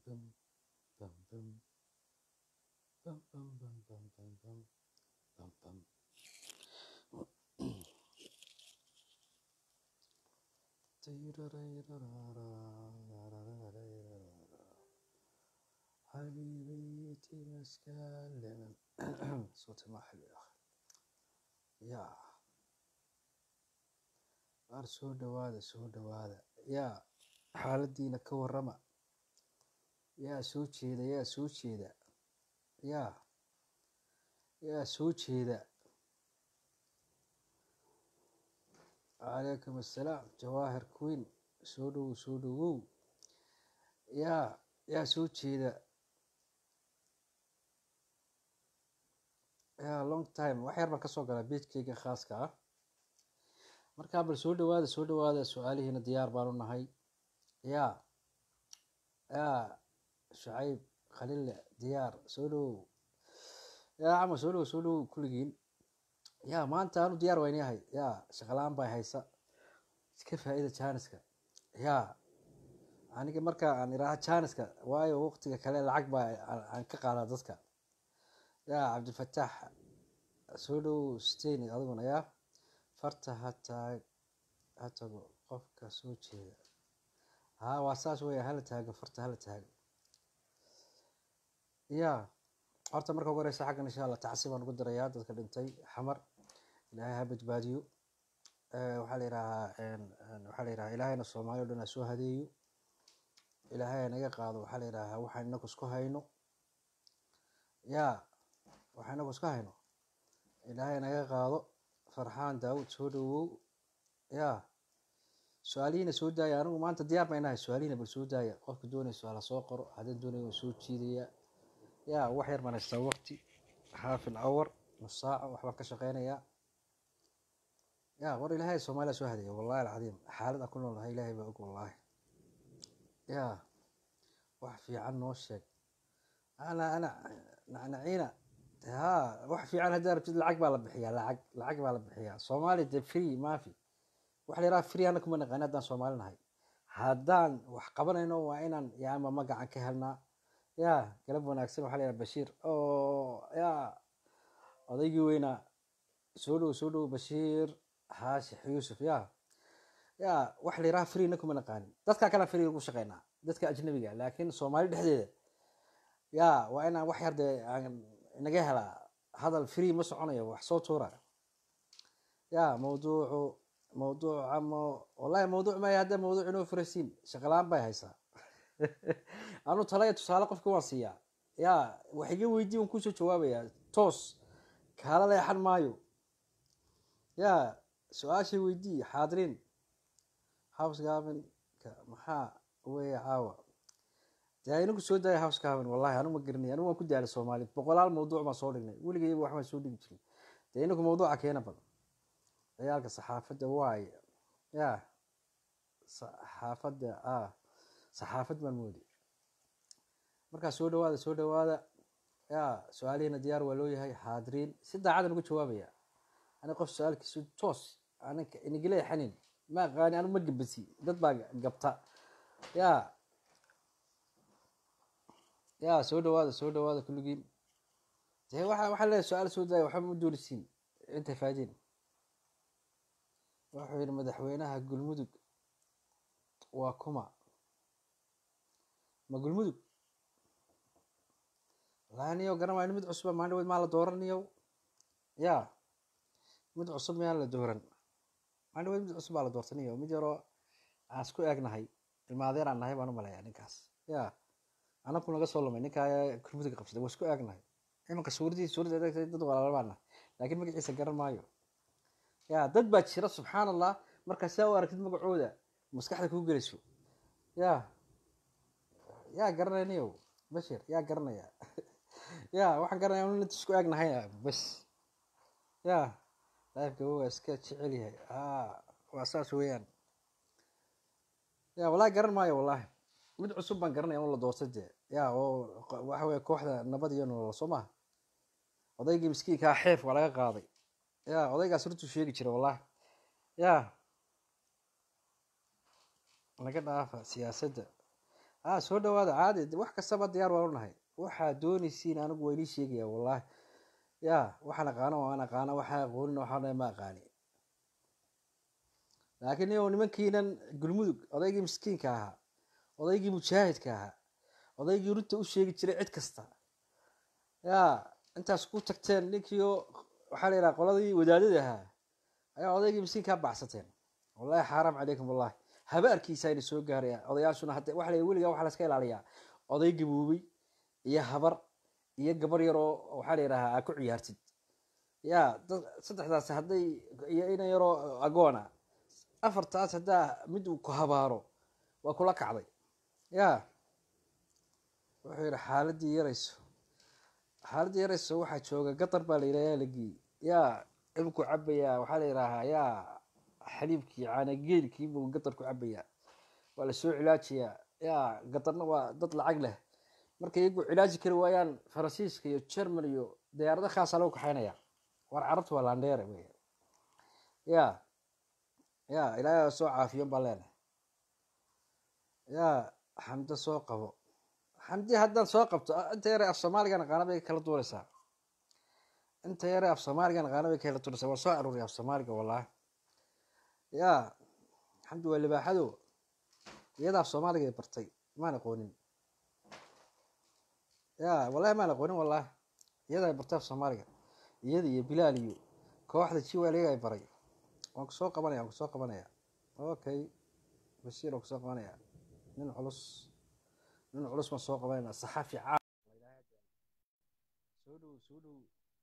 bum, bum, bum. Bum, bum, bum, bum, bum, bum. Bum, bum. حبيبتي مسكال صوتي ما حلو يا أخي يا qaar soo dhawaada soo dhawaada yaa xaaladiina ka warrama yaa soo jeeda yaa soo jeeda yaa yaa soo jeeda calaykum assalaam jawaahir queen soo dhowow soo dhowow yaa yaa soo jeeda yaa long time wax yar baan kasoo galaa beejkeyga khaaska ah markaa bal soo dhawaada soo dhawaada su-aalihiina diyaar baan u nahay yaa yaa shacayb khalille diyaar soo dhowow yaa cama soo dhowow soo dhowow kulligiin yaa maanta anu diyaar wayn yahay yaa shaqalaan baa haysa iska faa-ida jaaniska yaa aniga markaa aan iraaha jaaniska waayo waqtiga kale lacag baa aan ka qaadaa dadka yaa cabdifataax soo dhowow steni adiguna yaa farta hataa ha tago qofka soo jeeda haa waa saas weya hala taago farta hala taago ya horta marka ugu horeysa xaggan insha allah tacsi baan ugu dirayaa dadka dhintay xamar ilaahay ha badbaadiyo waxaa la yidhahaa waxaa la yidhahaa ilaahayna soomaali o dhan ha soo hadeeyo ilaahay ha naga qaado waxaa la yidhahaa waxaan inagu isku hayno ya waxaan inagu isku hayno ilaahay naga qaado farxaan daawud soo dhowow yaa su-aalihiina soo daaya anigu maanta diyaar baan inahay su-aalihiina bal soo daaya qofka doonaya su-aala soo qoro haddaan doonaya waan soo jiidaya yaa wax yar baan haystaa waqti haafil awar nus saaca waxbaan ka shaqeynayaa yaa war ilaahay soomaaliya soo hadeeya wallahi alcadiim xaalada ku nool nahay ilaahay baa og wallaahi yaa wax fiican noo sheeg ana ana nacnaciina haa wax fiican haddaa rabtid lacag baa la bixiyaa lacag lacag baa la bixiyaa soomaali de free maafi waxa la yidhaha free ana kuma naqaani haddaan soomaali nahay haddaan wax qabanayno waa inaan yaama magacan ka helnaa yaa galab wanaagsan waxaa la yidhaha bashiir oo yaa odaygii weynaa soo dhow soo dhow bashiir haashix yuusuf yaa yaa waxa la yidhaha free na kuma naqaanin dadkaa kale free ugu shaqeynaa dadka ajnabiga laakiin soomaali dhexdeeda yaa waa inaan wax yar dee aan naga helaa hadal free ma soconayo wax soo tuura ya mawduucu mawduuc ama wallahi mawduuc maya hadda mawduuc inoo furasiin shaqalaan bay haysaa anu talaya tusaale qofka waan siiyaa ya wax iga weydii waan kusoo jawaabayaa toos kaala leexan maayo ya su-aashay weydii xaadiriin house gavenka maxaa weeye caawa dee inagu soo daaya house gaven wallahi anu ma garanay anigu waan ku daalay soomaali boqolaal mawduuc baan soo dhignay weligayba waxbaan soo dhigi jirin dee inagu mawduuca keena badan ciyaalka saxaafadda waaye ya saxaafadda ah saxaafad baan moodi markaa soo dhawaada soo dhawaada ya su-aalihiina diyaar waa loo yahay xaadiriin si daacadan uga jawaabaya ani qof su-aalkiisu toos aninka inagila xanin ma aqaani anu ma gabasi dad baa gabta ya ya soo dhawaada soo dhawaada kulligiin dee waxa waxaa leeyahay su-aal soo daaya waxba ma doonisiin intay faadeen wuxuu yihi madaxweynaha gulmudug waa kuma ma gulmudug laaniyo garan waa mid cusuba maalin weyd maa la dooraniyo ya mid cusub miyaan la dooran maalin weyd mid cusub baa la doortaniyo mid yaroo aan isku eegnahay ilmaadeer aan nahay baan u maleeyaa ninkaas ya anaku naga soo lumay ninkaa gulmudug qabsaday waa isku eegnahay imanka suuradii suuradda eegtay dad walaala baan nahay laakiin magaciisa garan maayo ya dad baa jira subxaan allah markaa saa u aragtid magacooda maskaxda kuu gelayso ya yaa garanayniyo bashir yaa garanaya ya waxaan garanaya inu inta isku eegnahay bas ya laifka waa iska jecel yahay a waa saas weeyaan ya wallahi garan maayo wallahi mid cusub baan garanaya un la doortay dee ya oo waxa weye kooxda nabad iyo nolol soo maha odaygii miskiinkaa xeef waa laga qaaday ya odaygaas runtuu sheegi jira wallahi ya laga dhaafa siyaasadda ah soo dhawaada caadi de wax kastaba diyaar waan u nahay waxaa doonaysiin anigu waa inii sheegaya wallahi ya waxaan aqaano waan aqaana waxaan aqoonin waxaan ma aqaani laakiin iyo nimankiinan gulmudug odaygii miskiinka ahaa odaygii mujaahidka ahaa odaygii runta u sheegi jiray cid kasta ya intaas ku tagteen ninkiio waxaa la yidhaha qoladii wadaadada ahaa ayaa odaygii miskiinkaa baxsateen wallahi xaaraam calaykum wallahi habaarkiisa ayna soo gaaraya odayaashuna hadda waxa la weligaa waxaa laska ilaaliyaa oday gaboobay iyo habar iyo gabar yar oo waxaa la yidhahaa aa ku ciyaartid ya dad saddexdaas hadday iyo ina yaroo agoona afartaas haddaa mid uu ku habaaro waa kula kacday ya wuxuu yidhi xaaladii yarayso xaaladii yarayso waxaa jooga gatar baa la yidhaha la geeyey ya imku cabayaa waxaa la yidhaahaa ya xaliibkii caanageelkii buu gatar ku cabayaa waa lasoo cilaajiyaa ya gatarna waa dad lacag leh markay iyagu cilaaji kari waayaan faransiiska iyo german iyo diyaarado khaasaa lagu kaxaynaya war carabtu waa landheere wey ya ya ilaahay soo caafiyon baa leenahay ya xamdo soo qabo xamdi haddaan soo qabto inta yare af soomaaligan aqaana bay kala duuraysaa inta yare af soomaaligan aqaana bay kala duuraysaa waa soo aruuriya af soomaaliga wallahi ya xamdi waa libaaxado iyada af soomaaliga ay bartay maan aqoonin ya wallahi maan aqoonin wallahi iyada ay bartay af soomaaliga iyada iyo bilaal iyo kooxda jiwal iyaga ay baray waan kusoo qabanaya waan kusoo qabanaya okay bashiir waan kusoo qabanaya nin culus nin culus baan soo qabanayna saxaafi caa soo dhow soo dhow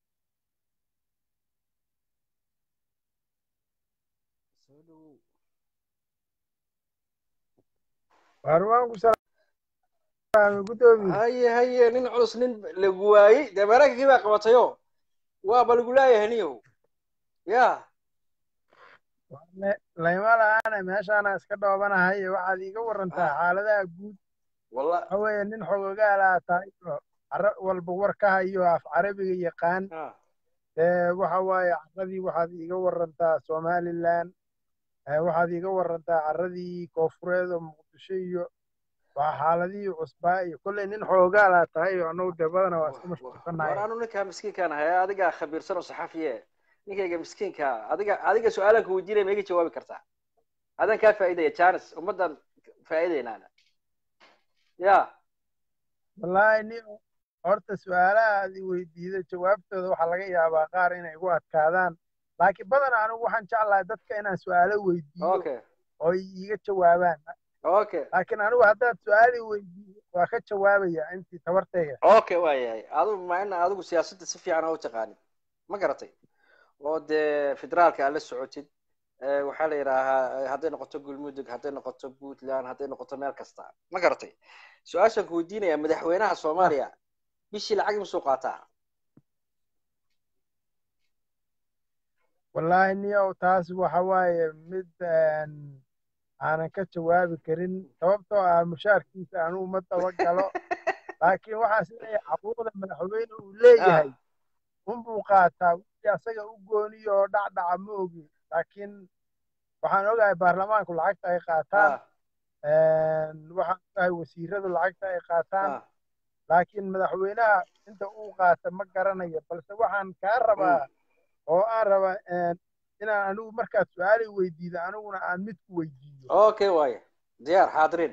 soo dhow waarwaanku salaamay gudoomiye haye haye nin culus nin lagu waayey dee maraykankii baa qabatayo waaba lagu leeyahay niyow ya layma la-aana meeshaana iska dhoobanahay waxaad iiga warantaa xaaladaha guud walla waxa weeye nin xogogaalaa tahay oo caro walba war ka hayo af carabiga yaqaan ah, ee waxa waaye caradii waxaad iiga warantaa somalilan ee waxaad iiga warantaa caradii koofureed oo muqdisho iyo waa xaaladihii cusbaa iyo kolley nin xoogaalaa tahay oo annagu dee badana waa iska war mashquulsanahay anu ninkaa miskiinkaan ahay adigaa khabiirsan oo saxaafiye ninkayga miskiinka adiga adiga su-aalaan ku weydiinaya ma iga jawaabi kartaa adaan kaa faa'iidaya janis ummaddan faa'iidaynaana ya wallaahi nin horta su-aalaha aad i weydiida jawaabtooda waxaa laga yaabaa qaar inay igu adkaadaan laakiin badanaa anigu waxaan jeclahay dadka inaan su-aalo weydiiyo okay oo ay iiga jawaabaan okay laakiin anigu haddaad su-aali weydiiyo waa ka jawaabaya intii tabartayga okay waayahay adigu ma ina adigu siyaasadda si fiican oo u taqaanid ma garatay oo dee federaalka aad la socotid Eh, waxaa la yidhaahaa eh, hadday noqoto galmudug hadday noqoto puntland hadday noqoto meel kasta ma garatay su-aashaan ku weydiinaya madaxweynaha soomaaliya bishii lacag imisuu qaataa wallaahi niyow taas waxa waaye mid een, aanan ka jawaabi karin sababtoo ah mushaarkiisa anugu ma daba galo laakiin waxaas leeyahay xaquuqda madaxweyne uu leeyahay unbuu qaataa wixii asaga u gooniyo oo dhacdhaca ma ogi laakiin waxaan ogahay baarlamaanku lacagta ay qaataan Ah, een, waxaan ogahay wasiiradu lacagta ay qaataan ah, laakiin madaxweynaha inta uu qaata ma garanayo balse waxaan kaa rabaa oo aan rabaa een, inaan anigu markaad su-aalay weydiido aniguna aan mid ku weydiiyo okay waaye diyaar xaadirin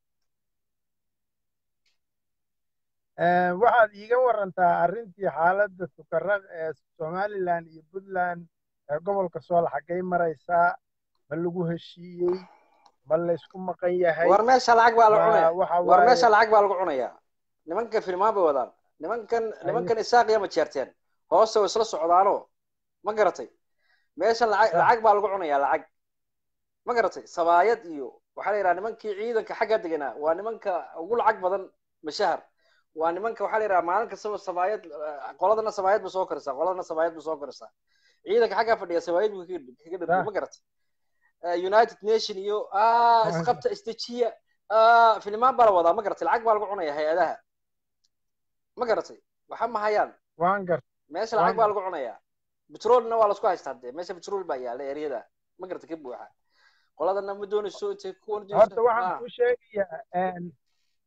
Een, waxaad iiga warantaa arrintii xaaladda sukarraq ee somalilan iyo puntland ee gobolka sool xaggay maraysaa ma lagu heshiiyey ma laysku maqan yahay war meesha lacag baa la waa- cunaya waxa war waaye- meesha lacag baa lagu cunayaa nimankan filmaan bay wadaan nimankan nimankan isaaqiya ma jeerteen hoose way isla socdaanoo ma garatay meeshan lacag Ah. lacag baa lagu cunayaa lacag ma garatay sabaayad iyo waxaa la yidhaha nimankii ciidanka xagga deganaa waa nimanka ugu lacag badan mashahar waa nimanka waxaa la yidhaha maalin kastaba sabaayad eh, qoladana sabaayad ba soo korisaa qoladana sabaayad ba soo korisaa ciidanka xaggaa fadhiya sabaayad buu kaga kaga dhargay Ah. ma garatay Eh, united nation iyo ah isqabta isdejiya ah filimaan baa la wadaa ma garatay lacag baa lagu cunaya hay-adaha ma garatay waxa ma hayaan waan garta meesha lacag baa lagu cunayaa petrolna waa lasku haystaa dee meesha petrol baa yaala eryada ma garata ka buuxa qoladana ma doonayso intay kuwan horta waxaan kuu sheegayaa een,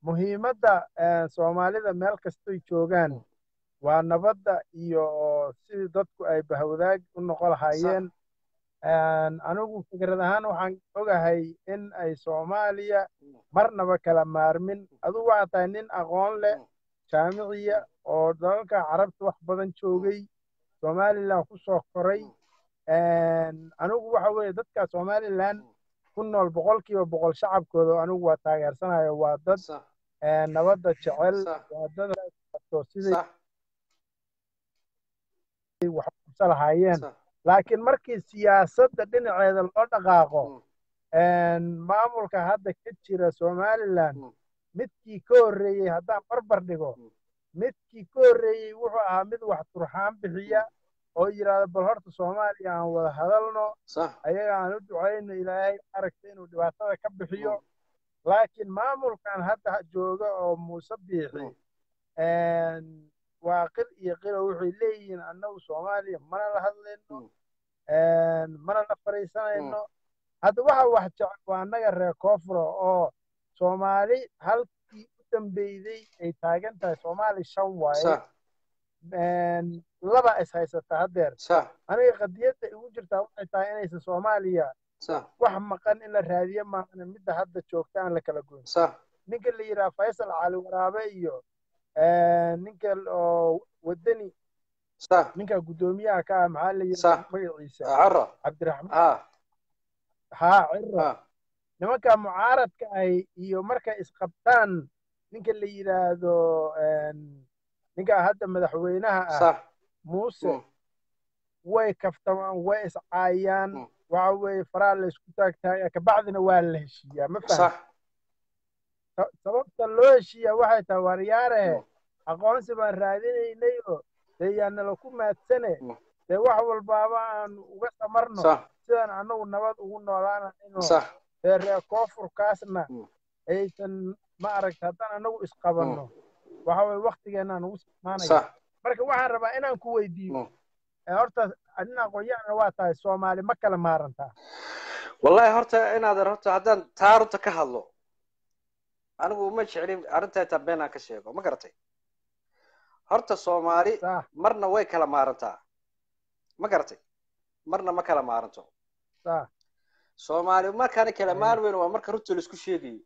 muhiimadda eh, soomaalida meel kastoy joogaan Mm. waa nabadda iyo sidii dadku ay bahwadaag u noqon lahaayeen Een, anigu fikrad ahaan waxaan ogahay in ay soomaaliya Mm. marnaba kala maarmin adigu waxaa tahay nin aqoon leh Mm. jaamiciya oo dalalka carabta wax badan joogay somalilan ku soo koray Mm. Een, anigu waxa weeye dadka somalilan Mm. ku nool boqolkiiba boqol shacabkooda anigu waa taageersanayo waa dad sax een, nabadda jecel sax waa dad qabto siday sax wax u qabsan lahaayeen sax laakiin markii siyaasadda dhinaceeda loo dhaqaaqo Mm. een, maamulka hadda ka jira somalilan Mm. midkii ka horreeyey haddaan barbar dhigo Mm. midkii ka horreeyey wuxuu ahaa mid wax turxaan bixiya oo yidhaahda bal horta soomaaliya aan wada hadalno sax ayaga aan u ducayno ilaahay aragta inuu dhibaatada ka bixiyo laakiin maamulkan hadda jooga oo muuse biixi een, waa qil iyo qilo waxay leeyihiin annagu soomaaliya mana la hadlayno Mm. een, mana la fariisanayno hadda waxa wax jecel waa annaga reer koonfuro oo soomaali halkii u dambeyday ay taagan tahay soomaali shan waaye sax een, laba is haysata haddeer sax aniga qadiyadda igu jirtaa waxay tahay inaysan soomaaliya sax wax maqan in la raadiyo maahane midda hadda joogta aan la kala goyn sax ninka la yidhaha faysal cali waraabe iyo een, ninka oo wadani sax ninka guddoomiyaha ka ah maxaa la Sax. yidhaha magaciisa caro cabdiraxmaan ha haa ciro ha nimanka mucaaradka ahi iyo markay isqabtaan ninka la yidhaahdo een, ninka hadda madaxweynaha ah sax muuse Mm. way kaftamaan way iscaayaan Mm. waxa weeye faraa la isku taagtaagaya kabacdina waa la heshiiyaa ma fahmi sax sababta loo heshiiyaa waxay tahay waaryaarahe Mm. aqoonsi baan raadinaynay oo dee yaa nala ku maadsane Mm. dee wax walbaaba aan uga samarno sax sidaan annagu nabad ugu noolaanayno sax dee reer koonfurkaasna Mm. aysan ma aragta haddaan annagu isqabanno waxa weye waktigeenaan ugu samaanaya sax marka waxaan rabaa inaan ku weydiiyo Mm. ee horta adin aqoon-yahana waa tahay soomaali ma kala maarantaa wallahi horta inaadan horta haddaan taa runta ka hadlo anigu ma jeclin arrintaa taa been aan ka sheego ma garatay horta soomaali sax marna way kala maarantaa ma garatay marna ma kala maaranto sax soomaali markaana kala Eh. maarweyn waa marka runta laisku sheegayo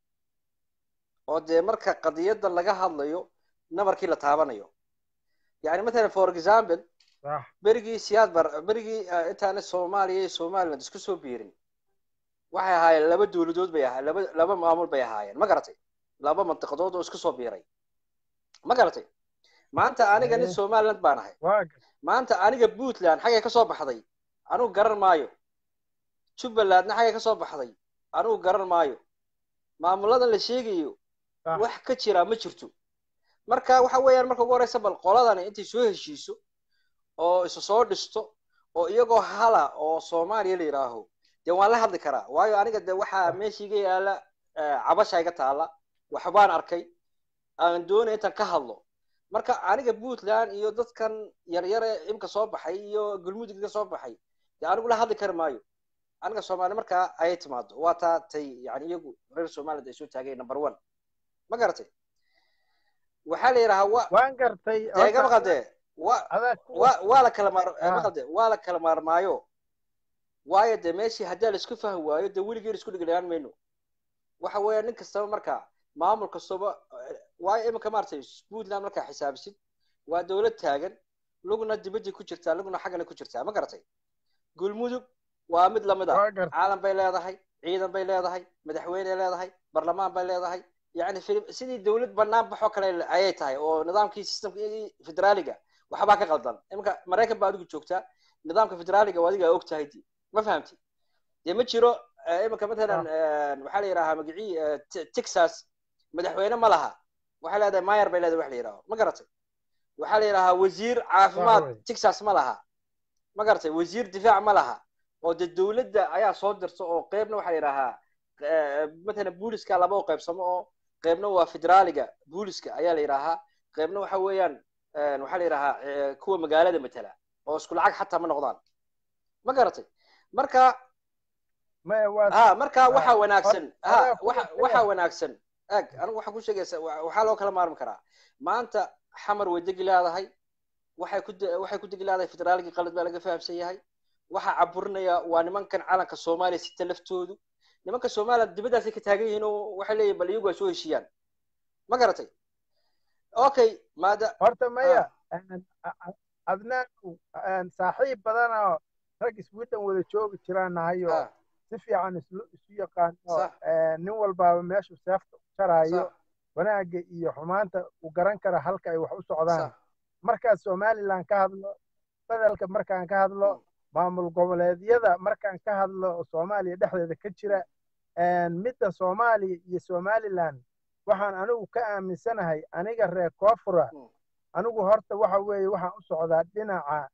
oo dee marka qadiyadda laga hadlayo nabarkii la taabanayo yani mathalan for example sax berigii siyaad bar berigii eh, intaana soomaaliya iyo somaliland isku soo biirin waxay ahaayeen laba dowladood bay ahaa laba laba maamul bay ahaayeen ma garatay laba mantiqadood oo isku soo biiray ma garatay maanta aniga nin Eh. somaliland baan ahay waa gar- maanta aniga puntland xaggay ka soo baxday anigu garan maayo jubbalandna xaggay ka soo baxday anigu garan maayo maamuladan la sheegayo sax wax ka jira ma jirto marka waxa weeyaan marka ugu horeysa bal qoladani intay soo heshiiso oo isu soo dhisto oo iyagoo hala oo soomaaliya la yidhaaho dee waan la hadli karaa waayo aniga de waxaa meesha iga yaala eh, cabasha iga taala waxbaan arkay aan doonaya intaan ka hadlo marka aniga puntland iyo dadkan yaryare imka soo baxay iyo galmudug iga soo baxay dee anigu la hadli kari maayo aniga soomaali markaa ayay timaado waa taa tay yani iyagu reer somaliland ay soo taageen number one ma garatay waxaa la yidhahaa wa waan gartay dee iga horta maqaldee wa adaa ku wa waa la kala maar Ah. maqalde waa la kala maarmaayo waayo dee meeshii haddii la isku fahmi waayo dee weligeen isku dhiglayaan mayno waxa weeya nin kastaba markaa maamul kastaba eh, waayo iminka maaragtay puntland markaa xisaabisid waa dowlad taagan lugna dibadii ku jirtaa lugna xaggana ku jirtaa ma garatay gulmudug waa mid lamid ah waa gartay caalam bay leedahay ciidan bay leedahay madaxweyne leedahay barlamaan bay leedahay yani fi- sidii dowlad banaan baxoo kale ayay tahay oo nidaamkii systemkii federaaliga waxbaa ka qaldan iminka maraykan baa adigu joogtaa nidaamka federaaliga waa adiga og tahay dee. ma fahamti dee ma jiro eh, iminka matalan eh, waxaa la yidhahaa magicii eh, Te- texas madaxweyne ma laha waxay leedahay mayer bay leedahay wax la yidhaho ma garatay waxaa la yidhahaa wasiir caafimaad wey. texas ma laha ma garatay wasiir difaac ma laha oo dee dowladda ayaa soo dirta oo qeybna waxaa la yidhahaa eh, matalan booliska laba u qaybsamo oo qeybna waa federaaliga booliska ayaa la yidhaahaa qeybna waxa weeyaan eh, waxaa la yidhahaa eh, kuwa magaalada matala oo isku lacag xataa ma noqdaan ma garatay marka maya waa ha marka Ah, waxa wanaagsan ha adaa ku waxa jirtaya. waxa wanaagsan ag anigu waxaan ku sheegaysa waxaa loo kala maarmi karaa maanta xamar way degi leedahay waxay ku waxay ku degi leedahay federaalkii qalad baa laga fahamsan yahay waxaa caburinaya waa nimankan calanka soomaaliya sita laftoodu nimanka soomaaliya dibaddaasay ka taagan yihiin oo waxay leeyihin bal iyagu ay soo heshiiyaan ma garatay okay maada horta maya adnaan saaxiib badanoo rag sweden wada joogi jiraan nahay oo si fiican isu yaqaano nin walbaaba meeshuu seefta u jaraayo wanaagga iyo xumaanta uu garan kara halka ay wax u socdaan markaan somaliland ka hadlo federaalka markaan ka hadlo maamul goboleedyada markaan ka hadlo oo soomaaliya dhexdeeda ka jira midda soomaaliya iyo somaliland waxaan anigu ka aaminsanahay aniga reer koonfura anigu horta waxa weeye waxaan u socdaa dhinaca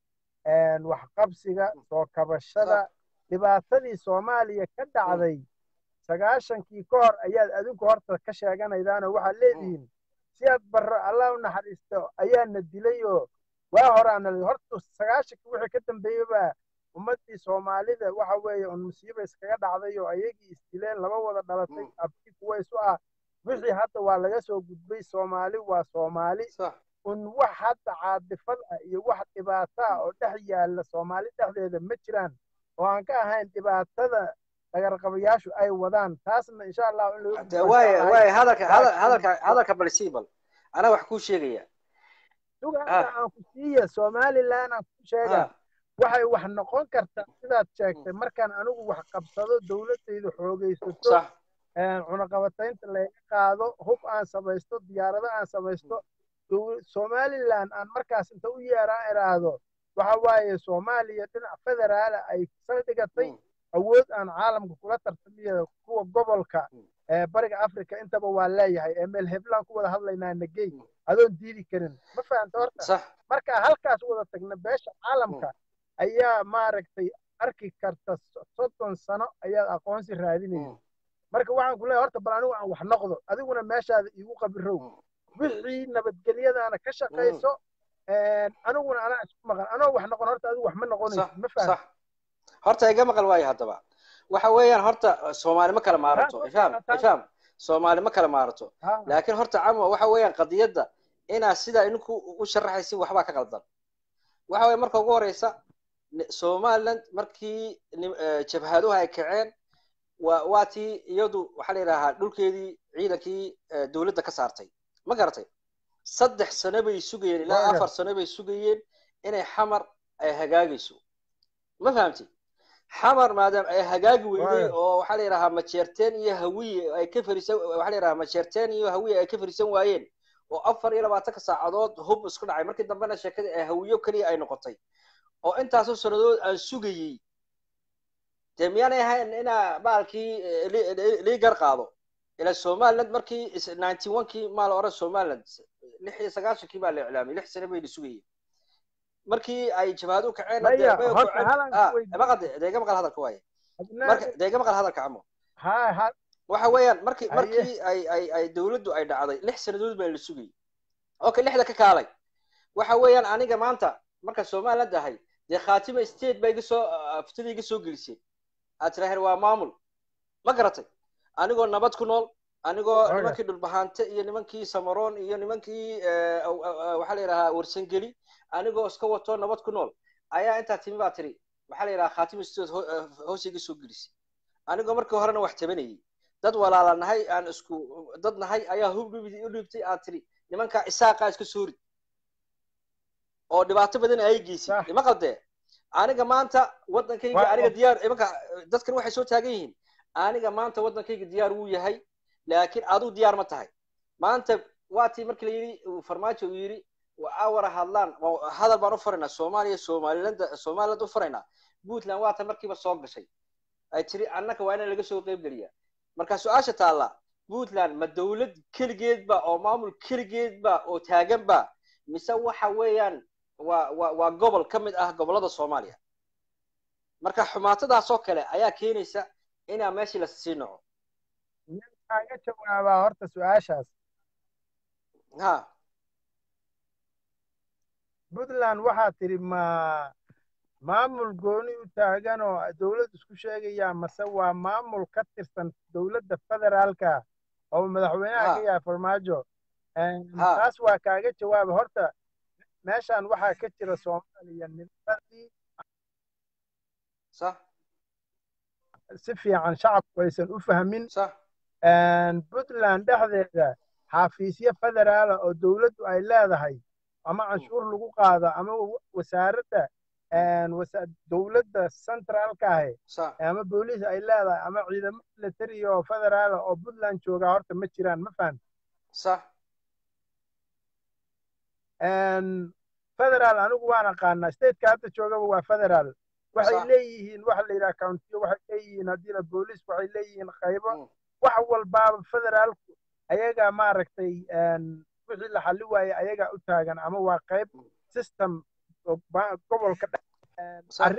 waxqabsiga soo kabashada dhibaatadii soomaaliya ka dhacday sagaashankii ka hor ayaad adinku horta ka sheeganaydaanoo waxaad leedihiin si aad barro allah u naxariisto ayaana dilay oo waa horaana horta sagaashankii wixii ka dambeeyey baa ummaddii soomaalida waxa weeye un musiiba iskaga dhacday oo ayagii isdileen laba wada dhalatay abkii kuwa isu ah wixii hadda waa laga soo gudbay soomaali waa soomaali un wax hadda caadifad ah iyo wax dhibaata ah oo dhex yaalla soomaali dhexdeeda ma jiraan oo aan ka ahayn dhibaatada dhagarqabayaashu ay wadaan taasna insha allah in laga hadalka hadalka hadalka balsiibal anaa wax kuu sheegaya sugaanta aan ku siiya somaliland aan ku sheega waxay wax noqon kartaa sidaad sheegtay markaan anigu wax qabsado dowladaydu xoogaysato cunaqabataynta laga qaado hub aan samaysto diyaarado aan samaysto somaliland aan markaas inta u yeeraan iraahdo waxa waaye soomaaliya dhinac federaala ay saldhigatay awood aan caalamka kula tartamiya kuwa gobolka bariga africa intaba waa leeyahay ee meel heblaan ku wada hadlaynaa nagey adoon diidi karin ma fahamta horta marka halkaas wada tagna beesha caalamka ayaa maaragtay arki karta soddon sano ayaad aqoonsi raadinaysa marka waxaan ku leeyahay horta bal anigu aan wax noqdo adiguna meeshaada iigu qabirow wixii nabadgelyadaana ka shaqayso aniguna anaa isku maqan anoo wax noqon horta adigu wax ma noqonaysid ma faham horta iga maqal waayo haddaba waxa weeyaan horta soomaali ma kala maarato ifaham ifaham soomaali ma kala maarato laakiin horta camo waxa weeyaan qadiyadda inaa sidaa idinku u sharaxaysin waxbaa ka qaldan waxa weeye marka ugu horeysa somaliland markii jabhaduhu ay kaceen waa waa tii iyadu waxaa la yidhaahaa dhulkeedii ciidankii dowladda ka saartay ma garatay saddex sano bay sugayeen ilaa afar sano bay sugayeen inay xamar ay hagaagayso ma fahamtid xamar maadaama ay hagaagi weyday oo waxaa la yidhahaa majeerteen iyo hawiye ay ka farisan waxaa la yidhahaa majeerteen iyo hawiye ay ka farisan waayeen oo afar iyo labaatanka saacadood hub isku dhacay markii dambena sheekadii ay hawiyo keliya ay noqotay oo intaasoo sannadood aan sugayey dee miyaanay ahayn inaa baalkii liigar qaado ila somaliland markii ninety one kii maa la oran somaliland lix iyo sagaashankii baa la iclaamay lix sano bayna sugayeen markii ay jabhadu kaceen deega maqal hadalka waaye deega maqal hadalka camo waxa weeyaan markii markii ay ay ay dowladdu ay dhacday lix sannadood baa la sugayay okay lixda ka kaalay waxa weeyaan aniga maanta marka somaliland ahay dee khatima state baa iga soo aftida iga soo gelisay aad tiraaheen waa maamul ma garatay anigoo nabad ku nool anigoo nimankii dhulbahaante iyo nimankii samaroon iyo nimankii waxaa la yidhahaa warsangeli anigoo iska wato nabad ku nool ayaa intaa timi baa tiri waxaa la yidhahaa khatima state hoos iga soo gelisay anigoo markii horena wax tabanayay dad walaala nahay aan isku dad nahay ayaa hub u dhiibtay aad tiri nimankaa isaaqaa iska soo rid oo dhibaato badan ay geysay ima qaldee aniga maanta waddankayga aniga diyaar imanka dadkan waxay soo taagan yihiin aniga maanta waddankayga diyaar wuu yahay laakiin aduu diyaar ma tahay maanta waa tii markii la yidhi farmaajo uu yidhi awara hadlaan hadal baan u faraynaa soomaaliya somaliland somaliland u faraynaa puntland waa ta markiiba soo gashay ay tiri annaka waa in laga soo qayb geliyaa marka su-aasha taalla puntland ma dowlad keligeedba oo maamul keligeedba oo taaganba mise waxa weeyaan waa waa waa gobol ka mid ah gobollada soomaaliya marka xumaatadaasoo kale ayaa keenaysa inaa meeshii lasii noco kaaga jawaabaa horta su-aashaas ha puntland waxaa tidhi ma maamul gooni u taagan oo dowlad isku sheegaya mase waa maamul ka tirsan dowladda federaalka oo madaxweynaha Ha. ka yahay farmaajo Een, Ha. taas waa kaaga jawaaba horta meeshan waxaa ka jira soomaaliya nimadii sax si fiican shacabku aysan u fahmin sax Een, puntland dhexdeeda xafiisyo federaala oo dowladdu ay leedahay ama canshuur lagu qaado ama wa- wasaaradda een, wasa- dowladda centraalka ahi sax ama booliis ay leedahay ama ciidamo military oo federaala oo puntland joogaa horta ma jiraan ma fahan sax federaal anigu waan aqaanaa stateka hadda joogaba waa federaal waxay Sax. leeyihiin waxa la yidhaha countiyo waxay leeyihiin haddiina booliis waxay leeyihiin qaybo Mm. wax walbaaba federaalku ayagaa maaragtay een, wixii la xalli waayey ayagaa u taagan ama waa qayb Mm. system oo ba- gobolka dhex een, sax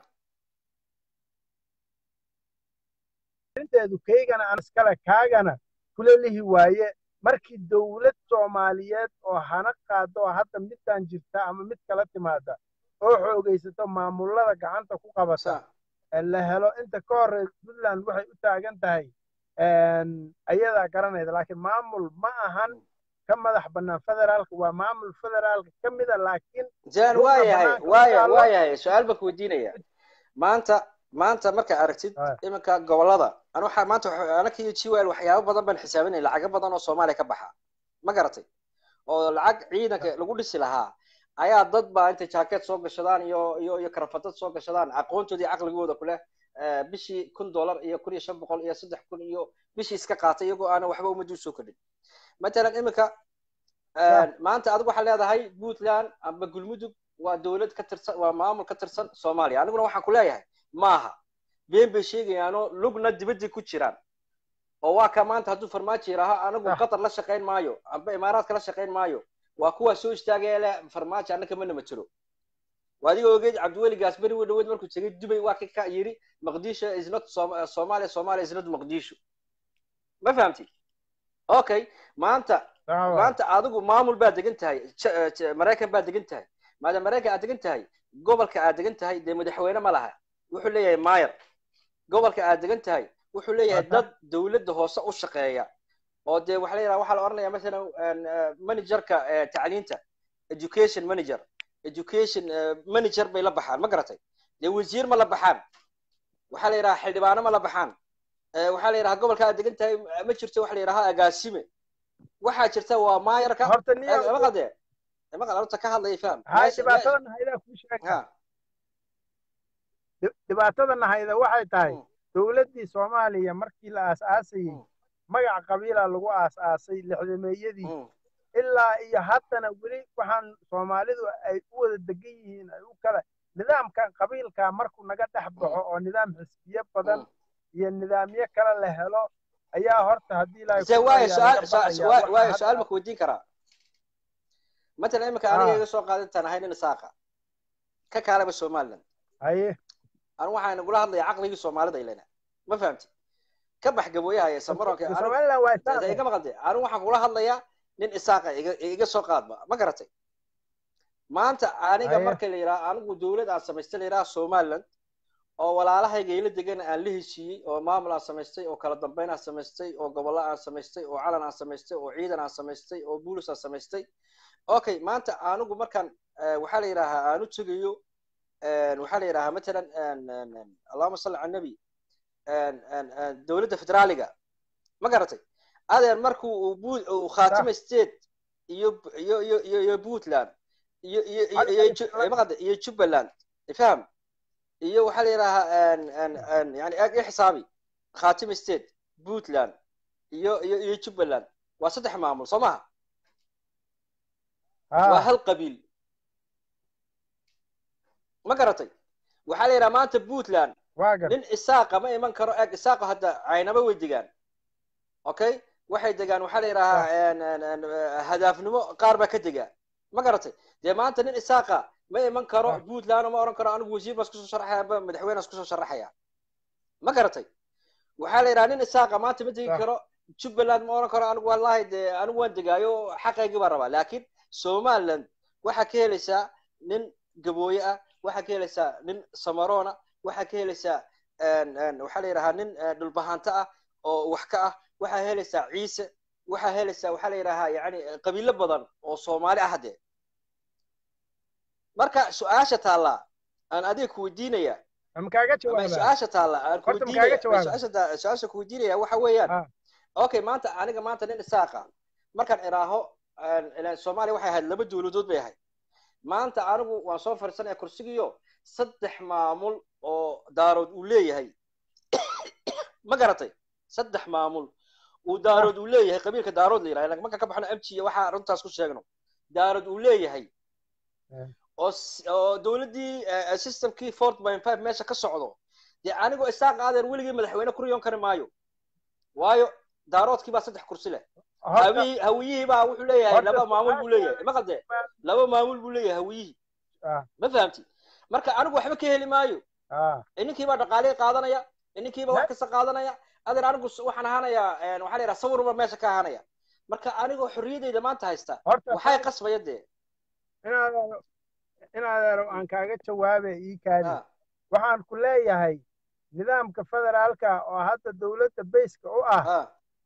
arrinteedu kaygana aan iskale kaagana kula lihi waaye markii dowlad soomaaliyeed oo hana qaado oo hadda midaan jirta ama mid kala timaada oo xoogaysato maamulada gacanta ku qabata sax ee la helo inta ka horeysa puntland waxay u taagan tahay een, ayadaa garanayda laakiin maamul ma ahan ka madax bannaan federaalka waa maamul federaalka ka mida laakiin jan Dhulka waa yahay banaanka waa ku yahay taalo. waa yahay su-aal baan ku weydiinaya maanta maanta marka aragtid Ah. iminka gobolada anu waxaa maanta waxa- anaka iyo jiwal waxyaabo badan baan xisaabinay lacago badan oo soomaaliya ka baxa ma garatay oo lacag ciidanka lagu dhisi lahaa ayaa dad baa intay jaakeed soo gashadaan iyo iyo iyo karafadad soo gashadaan aqoontoodii caqligooda kuleh eh, bishii kun dollar iyo kun iyo shan boqol iyo saddex kun iyo bishii iska qaatay iyagoo aanan waxba ummadii usoo kordhin matalan iminka maanta adigu waxaa leedahay puntland amba gulmudug waa dowlad ka tirsan waa maamul ka tirsan soomaaliya aniguna waxaan ku leeyahay maaha been bay sheegayaanoo lugna dibaddii ku jiraan oo waa ka maanta hadduu farmaajo yidhaaho anigu Ah. qatar la shaqayn maayo amba imaaraadka la shaqayn maayo waa kuwaa soo istaagaya leh farmaajo annaka mana matelo waa adiga ogeed cabdiweligaas beri wa dhaweed markuu tegay dubay waa ka ka yidhi maqdisho is not Som- somalia somalia is not maqdisho ma fahamtid okay maanta Sawa. maanta adigu maamul baad degan tahay J- eh, J- maraykan baad degan tahay maadaama maraykan aad degan tahay gobolka aad degan tahay dee madaxweyne ma laha wuxuu leeyahay mayor gobolka aad degan tahay wuxuu leeyahay Wata. dad dowladda hoose u shaqeeya oo dee waxa la yidhaha waxaa la oranaya masalan een, eh, managerka eh, tacliinta education manager education eh, manager bay la baxaan ma garatay dee wasiir ma la baxaan waxaa la yidhaha xildhibaano ma la baxaan Eh, waxaa la yidhaha gobolka aad degan tahay ma jirto waxa la yidhaha agaasime waxaa jirta waa maayarka horta niyo maqade maqal horta ka hadlaya faham hay Meesha- dhibaatadan haydaa kuu sheega ha Dhib- dhibaatadan hayda waxay tahay Mm. dowladdii soomaaliya markii la aas-aasayey Mm. magac qabiila lagu aas-aasay lixdameeyadii Mm. ilaa iyo haddana weli waxaan soomaalidu ay u wada degan yihiin ay u kala nidaamkan qabiilka markuu naga dhex baxo oo nidaam xisbiye badan Mm. iyo nidaamyo kale la helo ayaa horta haddii ilaahay se ku waayo baryaa su-aal laga su- baxayaa. waayo Waxa waayo hadda- su-aal ma ku weydiin karaa matalan imika aniga Ah. iga soo qaadintaan ahay nin isaaqa ka kaalaba somaliland haye anu waxaan nagula hadlaya caqligii soomaalida ilena ma fahamti ka bax gabooyaha ee samaronka anigu- somaliland waa Dee- dee isaaqe iga maqalde anigu waxaan kula hadlayaa nin isaaqa iga iga soo qaadba ma garatay maanta aniga Haye. marka la yidhaha anigu dowlad aan samaystay la yidhaha somaliland oo walaalahayga ila degan aan la heshiiyey oo maamul aan samaystay oo kala dambeyn aan samaystay oo gobollo aan samaystay oo calan aan samaystay oo ciidan aan samaystay oo buulis aan samaystay okay maanta anigu markaan eh, waxaa la yidhaahaa aanu tegayo eh, waxaa la yidhahaa matalan en- en- en, allahuma salli cala nabi en- en- en, dowladda federaaliga ma garatay adeer markuu uu bu- uu khaatimo state iyo iyo iyo iyo iyo puntland iyo iyo iyo iyo Ju- eh, maqalde iyo jubbaland faham iyo waxaa la yidhaahaa en- en- en, yani ag i xisaabi khaatimo state puntland iyo iyo iyo jubbaland waa saddex maamul soo maha waa Ah, hal qabiil ma garatay waxaa la yidhaha maanta puntland waa gar nin isaaqa ma iman karo eg isaaqa hadda caynaba way degaan okay waxay degaan waxaa la yidhahaa en- en- en, eh, hadaafnimo qaar baa ka degaa ma garatay dee maanta nin isaaqa ma iman karo Ah. puntland ma oran karo anigu wasiir baan isku soo sharaxaya amba madaxweyne isku soo sharaxaya ma garatay waxaa la yidhaha nin isaaqa maanta ma degi Ah. karo jubbaland ma oran karo anigu wallahi dee anigu waan degaayo xaqaygii baan rabaa laakiin somaliland waxaa ka helaysaa nin gabooye ah waxaa ka helaysaa nin samaroona waxaa ka helaysaa en- en, waxaa la yidhahaa nin eh, dhulbahanto ah oo wax ka ah waxaa helaysaa ciise waxaa helaysaa waxaa la yidhaahaa yani qabiilo badan oo soomaali ah dee marka su-aasha taallaa aan adiga ku weydiinaya ama kaaga ama jawaabaa su-aasha taalla aan Horta ma kuweydiinaya kaaga jawaaba? su-aasha ta- su-aasha ku weydiinaya waxa weeyaan Ah. okay maanta aniga maanta nin isaaqa markaan iraaho aan- ilaan soomaaliya waxay ahayd laba dowladood bay ahayd maanta anigu waan soo fadhiisanaya kursigiyo saddex maamul oo daarood uu leeyahay ma garatay saddex maamul uu daarood uu leeyahay qabiilka daarood la yidhaha marka ka baxno amjiya waxaa runtaas ku sheegno daarood uu leeyahay Eh. oo s- oo dowladdii eh, systemkii four point five meesha ka socdo dee anigoo isaaq aadeer weligii madaxweyne ku riyoon kari maayo waayo daaroodkii baa saddex kursi leh horta hawiyihii hawiyihii baa wuxuu leeyahay Horta laba maamul buu su-aasha- leeyahay ma qalde laba maamul buu leeyahay hawiyihii ah, ma fahamti marka anigu waxba ka heli maayo ah, ininkii baa dhaqaalihii qaadanaya ininkii baa wax kasta qaadanaya adeer anigu s- waxaan ahaanayaa een, waxaa la yidhaha sawir baa meesha ka ahaanaya marka anigoo xorriyadeyda maanta haysta horta waxay qasbaya dee inaad inaad aan kaaga jawaabe ii kaadi Ah, waxaan ku leeyahay nidaamka federaalka oo hadda dowladda bayska u ah ah,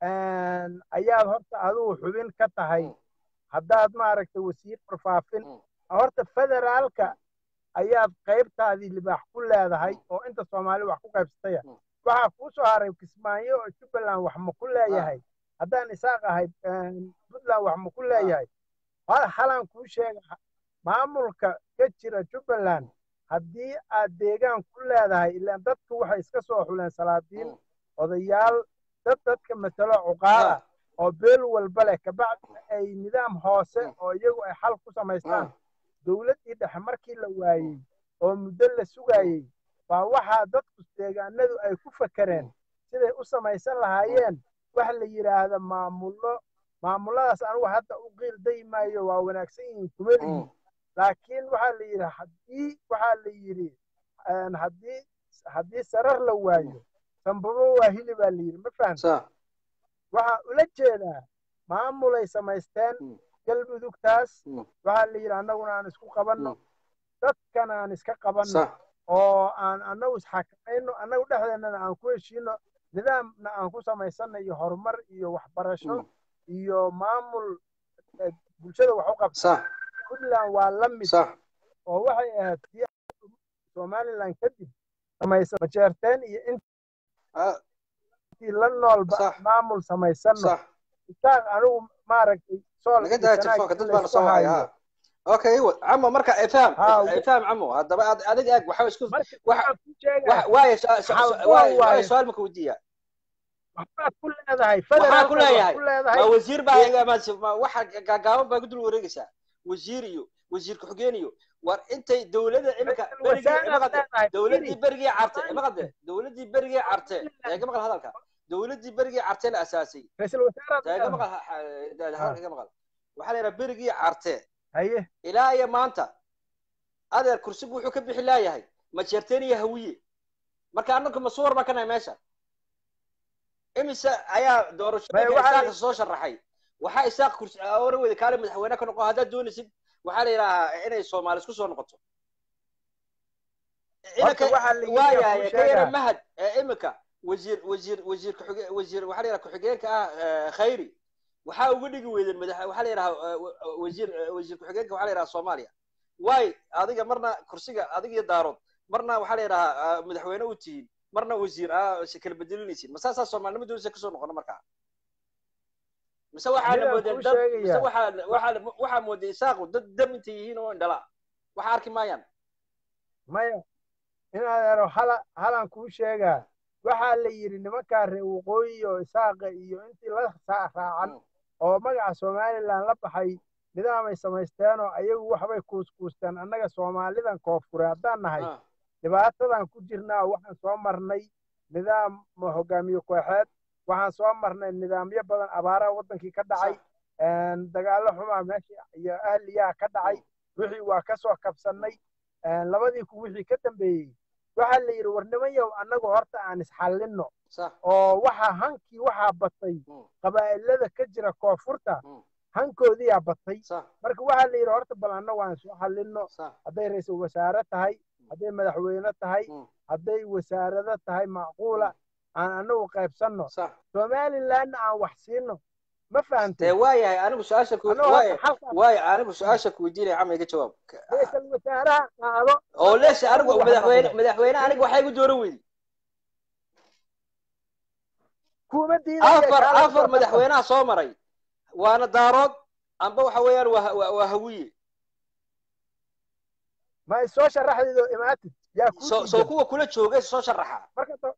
een, ayaad horta adigu xubin ka tahay Mm. haddaad maaragtay wasiir warfaafin Mm. horta federaalka ayaad qaybtaadii libaax ku leedahay Mm. oo inta soomaali wax ku qaybsataya Mm. waxaa kuu soo haray kismaayo oo jubbaland wax ma ku leeyahay haddaan isaaq ahay een, puntland wax ma ku leeyahay hal halaan kuu sheega maamulka ka jira jubbaland haddii aad deegaan ku leedahay ilaan dadku waxay iska soo xuleen salaadiin Mm. odayaal dad dadka matalo cuqaala ah, oo beel walba leh kabacdina ay nidaam hoose Mm. oo iyagu ay xal ku samaystaan ah, dowladdii dhexe markii la waayey oo muddo la sugayey baa waxaa dadku deegaanadu ay ku fakereen siday u samaysan lahaayeen wax la yidhaahda maamullo maamulladaas anigu hadda u qiil dayi maayo waa wanaagsan yihiin kuma lihi mm, laakiin waxaa la yidhi haddii waxaa la yidhi een, haddii haddii sarar la waayo sambabo waa hili baa la yidhi ma fahamta sa waxaa ula jeedaa maamulay samaysteen Mm. galmudugtaas Mm. waxaa la yidhi annaguna aan isku qabanno Mm. dadkana aan iska qabanno sa oo aan annagu isxakamayno annagu dhexdeennana aan ku heshiino nidaamna aan ku samaysanno iyo horumar iyo waxbarasho Mm. iyo maamul eh, bulshada wax u qabta sa puntland waa la mid sa oo waxay ahayd tii somaliland kadib samaysa majeerteen iyo ah, intii la noolba Sax. maamul samaysanno sa isaaq anigu maaragtay sool naga iyo daa sanaag telefoonka in dad la baana isku soo haya hayo. ha okay wa- camo marka ifaham Ha, ifaham camo haddaba ad- adiga eeg waxa isku marka wax- waxaan ku sheegaa wax- waayo su- su- Xal su- gool waayo- waayo. waayo su-aal maka weydiiya waxbaad ku leedahay Waxaa federaalka ku leeyahay. ku leedahay ma wasiir baa iga ma ma- waxa gaagaaban baa ku dul wareegaysaa wasiir iyo wasiir ku-xigeen iyo war intay dowladda imika Ra'iisul berigii wasaaraad imaqade leedahay. dowladdii Firi. berigii carte Firi. imaqade dowladdii berigii carte eega maqal hadalka dowladdii berigii carte la asaasay ra'iisul wasaaraad eega leedahay. maqal ha- ha- hadalka iga maqal waxaa la yidhaha berigii carte haye ilaa iyo maanta adeer kursigu wuxuu ka bixi laayahay majeerteen iyo hawiye marka annagu masuwar baa ka nahay meesha imise ayaa Maya, doorashooyinka waxaa isaaq soo sharaxay waxaa isaaq kursi oran weyda kaale madaxweyne ka noqo haddaad doonaysid waxaa la yidhaahaa inay soomaali isku soo noqoto Horta waxaa la yidhi waayahay kuu ka yara sheegaa. mahad ee imika wasiir wasiir wasiir kuxige wasiir waxaa la yidhaha ku-xigeenka ah eh, khayri waxaa uga dhigi weydeen madax waxaa la yidhaha eh, wa- wasiir eh, wasiir ku-xigeenka waxaa la yidhaha soomaaliya waay adiga marna kursiga adiga iyo daarood marna waxaa la yidhahaa madaxweyne u tihiin marna wasiir ah si kala bedelinaysiin ma saasaa soomaalinimo doonaysa kasoo noqono markaa mise waxaa la Midaan moodeen kuu dad mise sheegaya. waxaa waxaa waxaa mooday isaaqu dad dam intay yihiin oo indhala waxa arki maayaan maya inaad ero hala halan kuu sheegaa waxaa la yidhi nimankaa reer waqooyi oo isaaqa iyo intii la saa- raacan Mm. oo magaca somaliland la baxay nidaamay samaysteenoo ayagu waxbay kuuskuusteen annaga soomaalidan koonfure haddaan nahay Ah, dhibaatadan ku jirnaa waxaan soo marnay nidaam hogaamiye kooxeed waxaan soo marnay nidaamyo badan abaaraha waddankii ka dhacay sax. een, dagaallo xumaa meesha iyo ahliyaha ka dhacay wixii waa ka soo kabsannay een, labadii ku wixii ka dambeeyey waxaa la yidhi war nimanyow annagu horta aan isxallinno sax oo waxaa hankii waxaa batay Mm. qabaa'ilada ka jira koonfurta Mm. hankoodiyaa batay sax marka waxaa la yidhi horta bal annagu aan soo xallinno sax hadday ra-iisul wasaare tahay hadday madaxweyne tahay Mm. hadday wasaarado tahay macquula aan annagu qaybsanno sax somalilandna aan wax siino ma dee fahantay waayahay anigu su-aasha ku annagoo waaya hadda xalkaas waaya anigu su-aasha ku weydiinaya camal iga jawaab ra-iisul wasaaraha qaado oo leesha anigu waxa madaxweyne noqday madaxweyne aniga waxaa igu dooran weydi kuma diidaya afar kaala afar soo tartan madaxweynaha soo maray waana daarood amba waxa weeyaan waa waa waa hawiye ma ay soo sharaxdeed oo imaatid yaa kuu soo soo diidan kuwa kula joogay soo sharaxa marka do-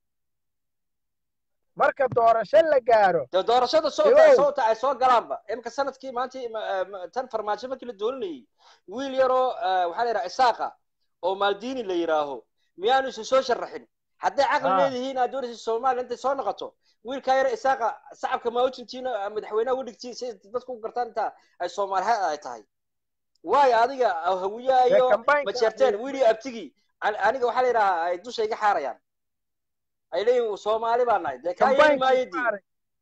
marka doorasho la gaaro dee doorashada soo Ewow. soota ay soo galaanba imika sanadkii maanta ma- ma- tan farmaajo markii la dooranayay wiil yaroo eh, waxaa la yidhaha isaaqa oo maldini la yidhaaho miyaanu isu soo sharaxin hadday caqli Ah. leedihiin aad doonaysa soomaaliya intay soo noqoto wiilkaa yara isaaqa shacabka maawajintiina madaxweynaha udhigtiin si dadku u gartaan inta ay soomaaliha ay tahay waayo adiga hawiyaha dee iyo kambaynka majeerteen wiili abtigi an- aniga waxaa la yidhahaa ay dusha iga xaarayaan ay leeyihin soomaali baa nahay dee kaa yeeli maayo kambaynkii dii maaray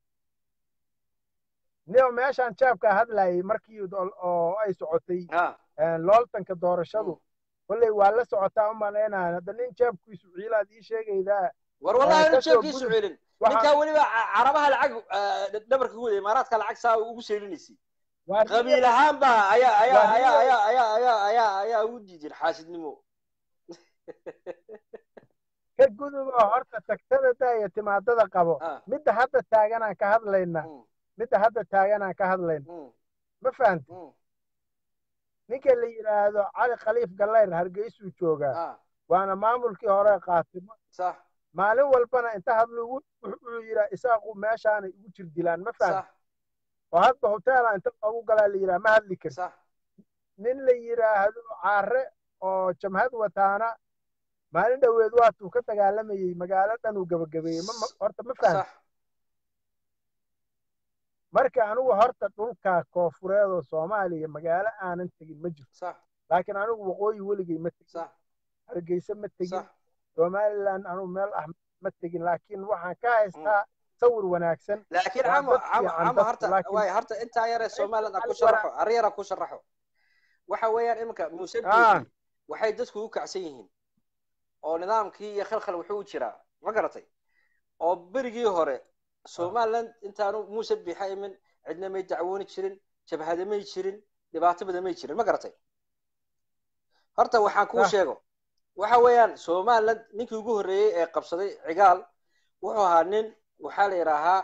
nio meeshaan jaabkaa hadlayay markii do- oo ay socotay ha looltanka doorashadu kolley waa la socotaa u malaynaya hadda nin jaabkiisu ciilaad ii sheegaydaa war wallahi inu kasoo jeebkiisu gudub. celin Waxaa- ninkaa weliba ca- carabaha lacag eh, dhabarka ku wada imaaraadka lacag saa ugu seelinaysay waa qabiil ahaan ba ayaa ayaa Waa ayaa real. ayaa ayaa ayaa ayaa ayaa ugu diidin xaasidnimo ka gudub oo horta tagtada daaya timaadada qabo Ah, midda hadda taaganaan ka hadlayna mm, midda hadda taaganaan ka hadlayna mm, ma fahanta mm, ninka la yidhaahdo cali khaliif gallayr hargeysuu joogaa ah, waana maamulkii hore qaatay sax maalin walbana inta hadlu wuxuu yidhaa isaaqu meeshaanay ugu jir dilaan ma fahanta sax oo hadba hoteela inta loogu galaa la yidhaha ma hadli karti sax nin la yidhaahdo caare oo jamhad wataana maalin dhoweed waatuu ka dagaalamayey magaalo dhan uu gabagabeeyey ma- ma- horta ma fahanta sax marka anigu horta dhulka koofureed oo soomaaliya magaalo aanan tegin ma jirto sax laakiin anigu waqooyi weligay ma tegin sax hargeysa ma tegin sax somaliland anigu meel ah ma tegin laakiin waxaan ka haystaa sawir wanaagsan laakiin waa camo dad camo fiican camo dadku, horta laakiin- waay horta intaa yare somaliland aan ku Ali sharaxo arrin yar aan ku sharaxo waxa weeyaan iminka muuse Ah. biixi waxay dadku u kacsan yihiin oo nidaamkii iyo khalkhal wuxuu u jiraa ma garatay oo berigii hore somaliland intaanu muuse biixa imin cidna may dacwooni jirin jabhada may jirin dhibaato badan may jirin ma garatay horta waxaan kuu Ah. sheego waxa weeyaan somaliland ninkii ugu horreeyey ee qabsaday cigaal wuxuu ahaa nin waxaa la yidhaahaa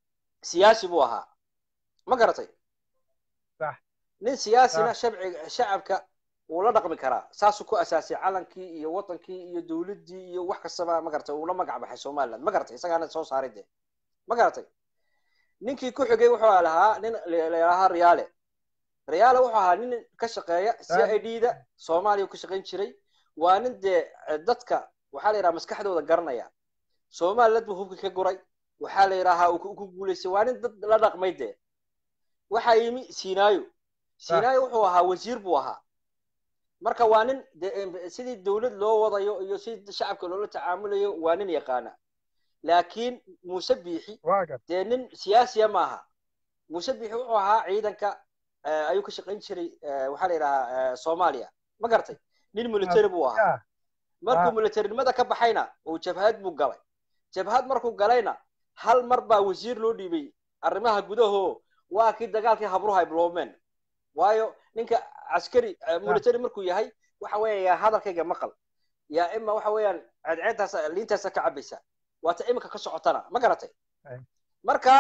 siyaasi buu ahaa ma garatay Sax. nin siyaasina shabciga shacabka wuu la dhaqmi karaa saasuu ku asaasay calankii iyo watankii iyo dowladdii iyo wax kastaba ma garatay uu la magac baxay somaliland ma garatay isagaana soo saaray dee ma garatay ninkii ku xigay wuxuu lahaa nin la yidhaahaa riyaale riyaale wuxuu ahaa nin ka shaqeeya c i d da soomaaliya uu ka shaqayn jiray waa nin dee dadka waxaa la yidhaha maskaxdooda garanaya somaliland buu hubka ka guray waxaa la yidhaahaa uu ku guulaystay waa nin dad la dhaqmay dee waxaa yimi sinaayo sinaayo wuxuu ahaa wasiir buu ahaa marka waa nin de sidii dowlad loo wadayo iyo sidii shacabka loola tacaamulayo waa nin yaqaana laakiin muuse biixi waa gar dee nin siyaasiya maaha muuse biixi wuxuu ahaa ciidanka eh, ayuu ka shaqayn jiray eh, waxaa la yidhahaa soomaaliya ma garatay nin military buu ahaa yaa markuu Ah. militarinimada ka baxayna uu jabhad buu galay jabhad markuu galayna hal mar baa wasiir loo dhiibay arrimaha gudaho waa kii dagaalkii habruhu ay biloobmeen waayo ninka caskari eh, military markuu yahay waxa weeya yaa hadalkayga maqal yaa ima waxa weeyaan ceedceedtaas liintaasa ka cabaysa waata iminka ka socotana ma garatay Ay. marka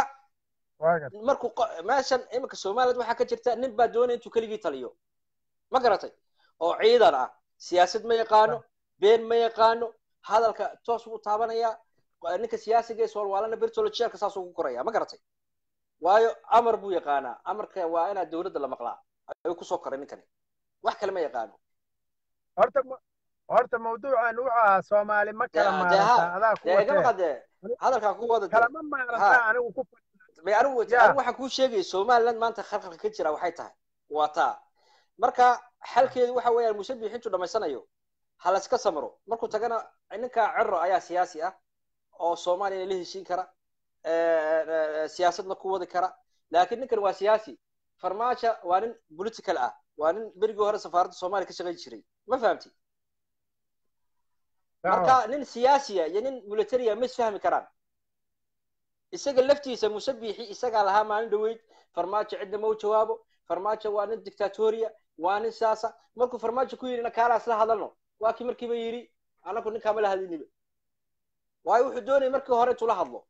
waa gar markuu qo- meeshan iminka somaliland waxaa ka jirta nin baa doonaya intuu keligii taliyo ma garatay oo ciidan ah siyaasad ma yaqaano been ma yaqaano hadalka toos buu taabanaya ninka siyaasiga ee soolwaalana bertolo jeelka saasuu ku koraya ma garatay waayo amar buu yaqaanaa amarka waa inaa dowladda la maqlaa ayuu kusoo koray ninkani wax kale ma yaqaano horta ma- horta mawduucan wuxuu ahaa soomaali ma kala Dee- dee maarata ha- adaa ku dee igama watee qadee hadalkaa ku wada dee. kalama maarata Ha. anigu ku May anigu Ya. anigu waxaan kuu sheegaya somaliland maanta khalkhalka ka jira waxay tahay waa taa marka xalkeedu waxa weeyaan muuse biixi intuu dhamaysanayo ha la iska samro markuu tagana ninka cero ayaa siyaasi ah oo soomaaliya la heshiin kara eh, eh, siyaasadna ku wadi kara laakiin ninkan waa siyaasi farmaajo waa nin political ah waa nin berigii hore safaaradda soomaaliya ka shaqayn jiray ma fahamti marka nin siyaasiya iyo nin militaria ma isfahmi karaan isaga laftiisa musabixi isagaa lahaa maalin dhaweyd farmaajo cidna ma u jawaabo farmaajo waa nin dictatoria waa nin siyaasa markuu farmaajo ku yidhi nakaalaa isla hadalno waa kii markiiba yidhi anaku ninkaama la hadliniba waayo wuxuu doonayay markii hore tula hadlo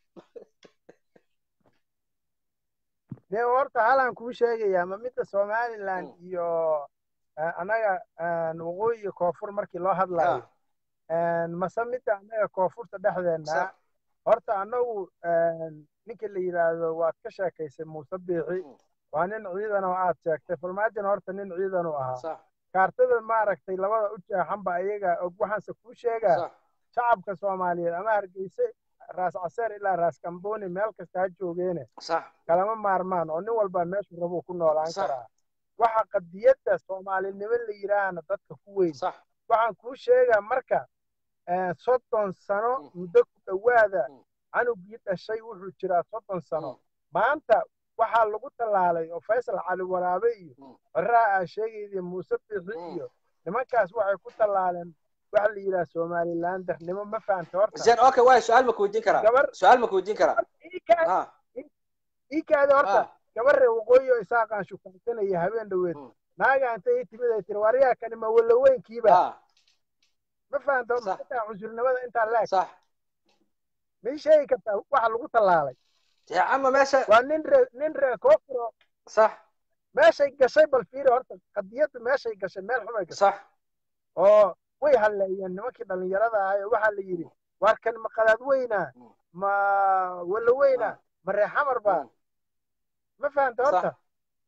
dee horta halaan kuu sheegayaa ma midda somaliland Mm. iyo eh, annaga eh, waqooyi iyo koonfur markii loo hadlayo Ah, mase midda annaga koonfurta dhexdeenna sax horta annagu ninka la yidhaahdo waad ka sheekaysay muuse biixi Mm. waa nin ciidan oo aad sheegtay farmaajona horta nin ciidan u ahaa sax kaartada maaragtay labada u jeexanba ayaga og waxaanse kuu sheegaa sax shacabka soomaaliyeed ama hargeyse raas caseer ilaa raas kambooni meel kasta ha joogeene sax kalama maarmaan oo nin walba meeshuu rabuu ku noolaan Sax. karaa waxa qadiyadda soomaalinimo la yidhaahna dadka ku weyn sax waxaan kuu sheegaa marka eh, soddon sano Mm. muddo ku dhowaada Mm. canugii dhashay wuxuu jiraa soddon sano Mm. maanta waxaa lagu tallaalay oo faysal cali waraabe iyo Mm. coraa aa sheegayda muuse bixi Mm. iyo nimankaas waxay ku tallaaleen waxa la yidhaha somalilandernimo ma fahanta horta زين اوكي واي سؤال ما كودين كرا gabar سؤال ما كودين كرا iikaadi ها iikaadi horta ها gabarre waqooyi oo isaaqaan shukaansanaya habeen dhoweed Mm. naaga intay ii timid ay tiri waryaa kani ma walaweynkiiba ها ma fahanta Sax. intaa cusurnimada intaa leeg صح ma ii sheegi kartaa waxa lagu tallaalay يا عم ماشي waa nin ree nin ree koofuro صح meeshay gashay bal fiiri horta qadiyaddu meeshay gashay meel xumay gashay صح oo way halleeyeen nimankii dhallinyarada ahay oo waxaa la yidhi waar kan ma qadaad weynaa Mm. ma walla weynaa Mm. ma ree xamar baa Mm. ma fahanta صح horta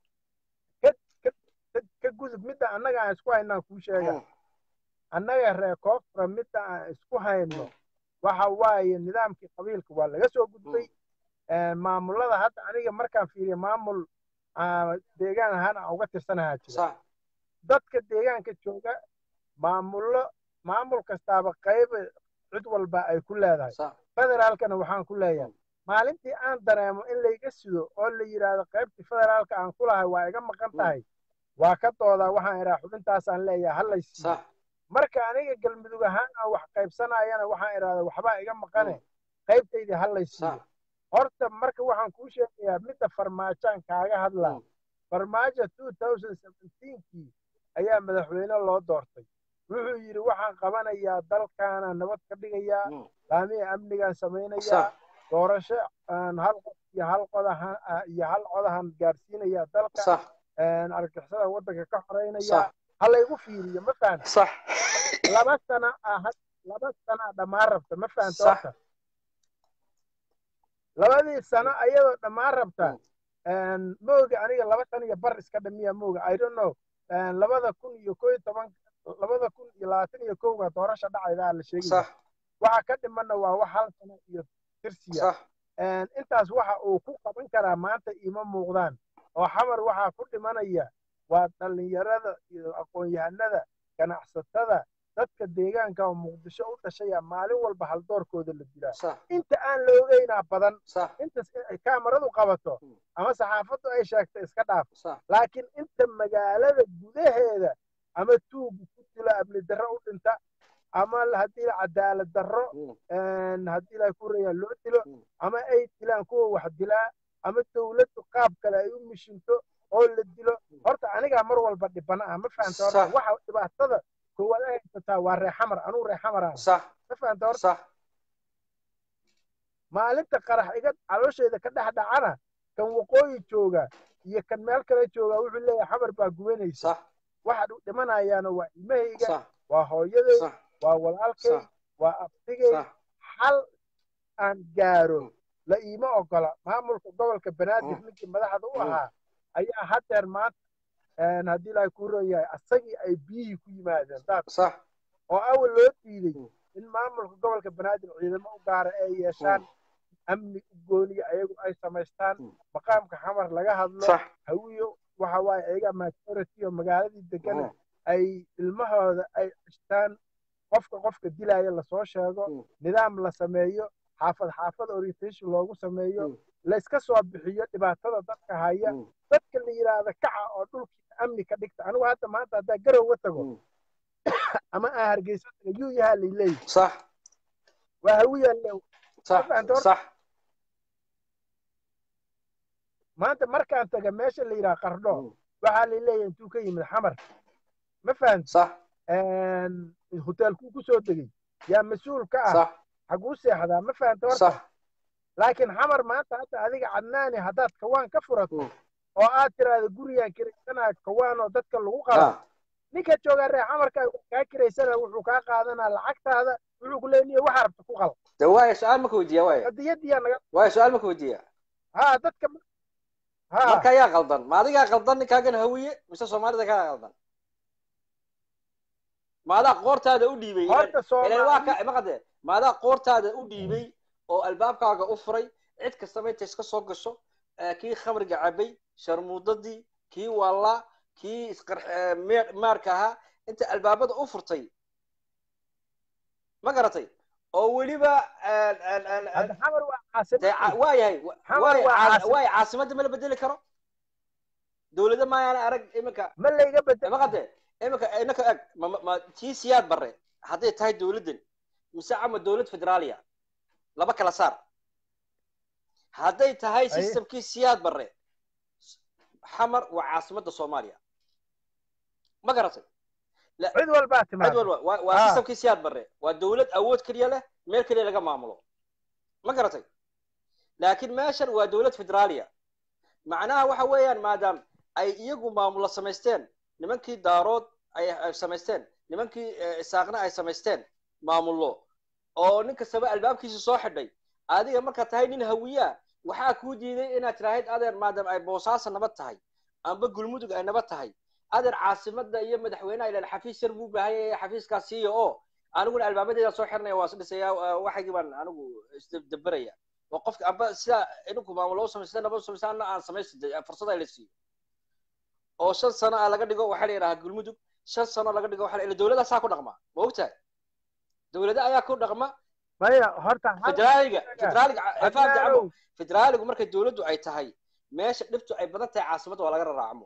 ka ka ka- ka gudub midda annaga aan isku haynaan kuu sheega مم. annaga ree koofura midda aan isku hayno Mm. waxa waaye nidaamkii qabiilka waa laga soo gudbay maamulada hadda aniga markaan fiiriyo maamul ah, deegaan ahaan aan uga tirsanahaa jira صح dadka deegaanka jooga maamullo maamul kastaaba qayb cid walba ay ku leedahay صح federaalkana waxaan ku leeyahay maalintii aan dareemo in layga sido oo la yidhaahdo qaybtii federaalka aan ku lahay waa iga maqan tahay waa ka doodaa waxaan idhaa xubintaasaan leeyahay hallay siiyo صح marka aniga galmudug ahaan aan wax qaybsanayana waxaan idhahdaa waxbaa iga maqane qaybtaydii hallay siiyo صح horta marka waxaan kuu sheegayaa midda farmaajaan kaaga hadlaa Mm. farmaajo two thousand seventeenkii ayaa madaxweyne loo doortay wuxuu yidhi waxaan qabanayaa dalkaana nabad ka dhigayaa مم. laamihi amnigaan samaynayaa صح doorasho aan hal qof iyo hal qodahan iyo hal codahan gaarsiinayaa dalka صح een, argagixisada waddanka ka xoreynaya صح ha laygu fiiriyo ma fahamta صح laba sana ah had- laba sana dhammaan rabta ma fahamta صح horta labadii sano ayadoo dhammaan rabta Mm. mooga aniga laba san iyo bar iska dhamiya mooga i don't know een, labada kun iyo koo iyo toban labada kun iyo labaatan iyo kowga doorasha dhacayda la sheegaya صح waxa ka dhimanna waa wax hal sano iyo tirsiya صح Een, intaas waxa uu ku qaban karaa maanta iima muuqdaan oo xamar waxaa ku dhimanaya waa dhallinyarada iyo aqoon-yahanada ganacsatada dadka deegaanka oo muqdisho u dhashaya maalin walba haldoorkooda la dilaa صح inta aan la ogeynaa badan صح intas ay kaamaradu qabato Mm. ama saxaafaddu ay sheegto iska dhaaf صح laakiin inta magaalada gudaheeda ama tuugu ku dilo amni darro u dhinta ama haddii la cadaalad darro مم. een, haddii la kuraya loo dilo Mm. ama ay dilaan kuwa wax dilaa ama dowladdu qaab kale ay u mishinto oo la dilo horta anigaa mar walba dhibana ah ma fahanta horta Sax. waxa dhibaatada koowaad ay haysataa waa reexamar anuu reexamaraan صح ma fahanta horta صح maalinta qarax iga caloosheeda ka dhex dhacana kan waqooyi jooga iyo kan meel kale jooga wuxuu leeyahay xamar baa gubanaysa صح waxa dhimanayaana waa ilmahayga صح waa hooyaday صح waa walaalkay صح waa abtigay صح xal aan gaaro Mm. la iima ogola maamulka gobolka banaadir Mm. ninkii madaxda u Mm. ahaa ayaa hadeer maanta een, haddii ilaahay kuu roon yahay asagii ay biyihii ku yimaadeen daad صح oo awal loo diiday Mm. in maamulka gobolka banaadir ciidamo u gaara ay yeeshaan amni u gooniya ayagu ay samaystaan Mm. maqaamka xamar laga hadlo صح hawiyo waxa waaye ayaga majority oo magaaladii degana مم. ay ilmahooda ay cishtaan qofka qofka dilaya lasoo sheego Mm. nidaam la sameeyo xaafad xaafad orientation loogu sameeyo Mm. layska soo bixiyo dhibaatada dadka haya مم. dadka la yidhaahda kaca oo dhulkii amni ka dhigta anigu hadda maanta haddaa garowga tago مم. ama aan hargeysa tago yuu yahaa layleeyi صح waa hawiyaa le صح فهمت؟ صح maanta markaan taga meesha la yidhaha qardho Mm. waxaa la leeyahay intuu ka yimid xamar ma fahamti sax hoteelkuu ku soo degay yaa mas-uul ka ah sax xaguu seexdaa ma fahamta horta sax laakiin xamar maanta hadda adiga cadnaani haddaad kawaan ka furato Mm. oo aad tiraahdo gurigaan kiraysanaa kawaan oo dadka lagu qalo ah ninka joogaa reer xamarka kaa kiraysana wuxuu kaa qaadanaa lacagtaada wuxuu ku leeyahay waxa rabta ku qal de waaya su-aal maka weydiiya waaya qadiyadiyaa naga waaya su-aal maka weydiiya ha dadka ha marka ayaa qaldan ma adigaa qaldan ninkaagan hawiye mise soomaalida kaa qaldan maadaa qoortaada u dhiibay horta ilan waa soomaali ka maqade maadaa qoortaada u dhiibay oo albaabkaaga u furay cid kastaba inta iska soo gasho eh, kii khamriga cabay sharmuudadii kii wallaa kii isqar eh, meer- maarka ahaa inta albaabada u furtay ma garatay oo weliba eh, eh, eh, eh, hadda xamar waa dee ca- caasimad waayahay Xamar waay waa caa- caasim- waay caasimadda ma la bedeli karo dowlada maayaana arag iminka ma layga bedel maqade iminka inaka eg ma ma- ma tii siyaad barre hadday tahay dowladdan mise ama dowlad federaaliya laba kala saar hadday tahay Aye. systemkii siyaad barre xamar waa caasimadda soomaaliya ma garatay cid walbaa cid timaada walba waa waa Ah. systemkii siyaad barre waa dowlad awood keliya leh meel keliya laga maamulo ma garatay laakiin meeshan waa dowlad federaaliya macnaha waxa weeyaan maadaam ay iyagu maamulo samaysteen nimankii daarood ay ay samaysteen nimankii eh, isaaqna ay samaysteen maamullo oo nin kastaba albaabkiisa soo xidhay adiga markaad tahay nin hawiyaa waxaa kuu diiday inaad tiraahid adeer maadaam ay boosaaso nabad tahay amba gulmudug ay nabad tahay adeer caasimada iyo madaxweynaha ilan xafiis yar buu baahan yahay xafiiskaas siiya oo aniguna albaabadeeda soo xirnaya waa isdhisaya waxaygii baan anigu isdaberaya oo qofka amba sida idinku maamulo u samaysata nabad u samaysata anna aan samaysta fursada la siiyo oo shan sano ah laga dhigo waxaa la yidhahaa gulmudug shan sano laga dhigo waxaa la dowladaasaa ku dhaqma ma ogtahay dowlada ayaa ku dhaqma maya horta hal federaaliga federaaliga fahamka camo adnaanow federaaligu markay dowladdu ay tahay meesha dhibtu ay badan tahay caasimadda waa laga raraacmo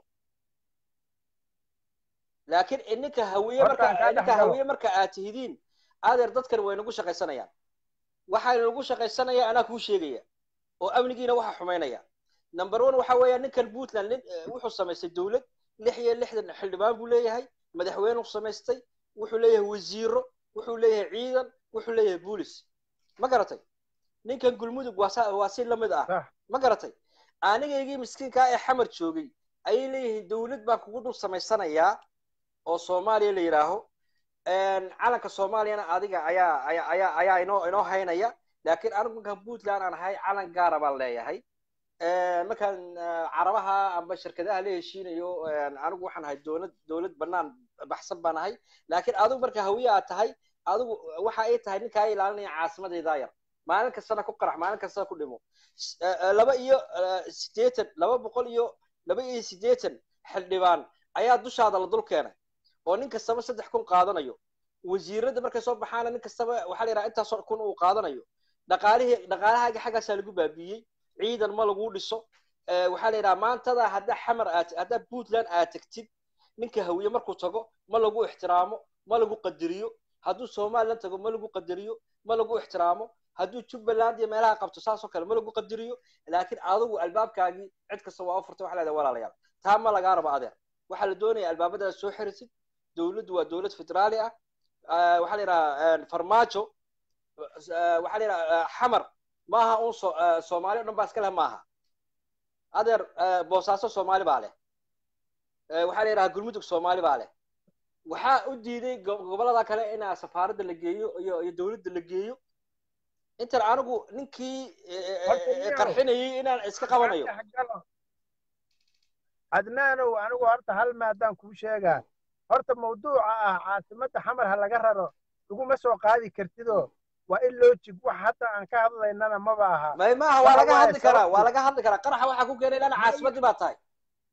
laakiin ininka hawiye Horta marka aan kaa ininka dhex galo. hawiye marka aad tihidiin adeer dadkan way nagu shaqaysanayaan waxaa nagu shaqaysanaya anaa kuu sheegaya oo amnigiina waxa xumaynaya number one waxa weeya ninkan puntland nin eh, wuxuu samaystay dowlad lix iyo lixdan xildhibaan buu leeyahay madaxweynuu samaystay wuxuu leeyahay wasiiro wuxuu leeyahay ciidan wuxuu leeyahay boolis ma garatay ninkan gulmudug waa sa- waa si lamid ah Sax. ma garatay anigaygii miskiinkaa ee xamar joogay ayay leeyihiin dowlad baan kugu dul samaysanayaa oo soomaaliya la yidhaaho calanka soomaaliyana adiga ayaa ayaa ayaa ayaa inoo inoo haynaya laakiin anigu markaan puntland aan ahay calan gaara baan leeyahay markaan eh, carabaha amba shirkadaha la heshiinayo eh, anigu waxaan ahay dowlad dowlad banaan baxsan baan ahay laakiin adigu marka hawiye aad tahay adigu waxa ay tahay ninkaa ilaalinaya caasimadaydaa yar maalin kastana ku qarax maalin kastana ku dhimo S- eh, eh, laba iyo eh, siddeetan laba boqol iyo laba iyo siddeetan xildhibaan ayaa dushaada la dul keenay oo nin kastaba saddex kun qaadanayo wasiirada markay soo baxaana nin kastaba waxaa la yidhaha intaasoo kun uu qaadanayo dhaqaalihii dhaqaalahaaga xaggaasaa lagu baabiiyey ciidan ma lagu dhiso Eh, waxaa la yidhaha maantada haddaa xamar aad haddaa puntland aad tagtid ninka hawiye markuu tago ma lagu ixtiraamo ma lagu qadariyo hadduu somaliland tago ma lagu qadariyo ma lagu ixtiraamo hadduu jubbaland iyo meelaha qabto saasoo kale ma lagu qadariyo laakiin adigu albaabkaagii cid kasta waa u furtay waxa leedahay walaalayaal taa ma lagaa rabo adeer waxaa la doonaya albaabadaas soo xirisid dowladdu waa dowlad federaali ah Eh, waxaa la yidhaha farmaajo eh, waxaa la yidhaha eh, xamar maaha un so- eh, soomaali o dhan baa iska leh maaha adeer eh, boosaaso soomaali baa leh Eh, waxaa la yidhaha gulmudug soomaali baa leh waxaa u diiday go- gobolada kale inaa safaaradda la geeyo iyo iyo dowladda la geeyo intan anigu ninkii eh, eh, Horta eh, niyow. qarxinayay inaan iska qabanayo Dhex galo. adnaanow anigu horta hal maadaan kuu sheegaa horta mawduuca ah caasimadda xamar ha laga raro laguma soo qaadi kartidoo waa in loo jig wax hadda aan ka hadlaynana maba aha may maaha waa Waxa laga waaye hadli karaa sababtu- waa laga hadli karaa qaraxa waxaa ku keenay inaan caasimadii baa tahay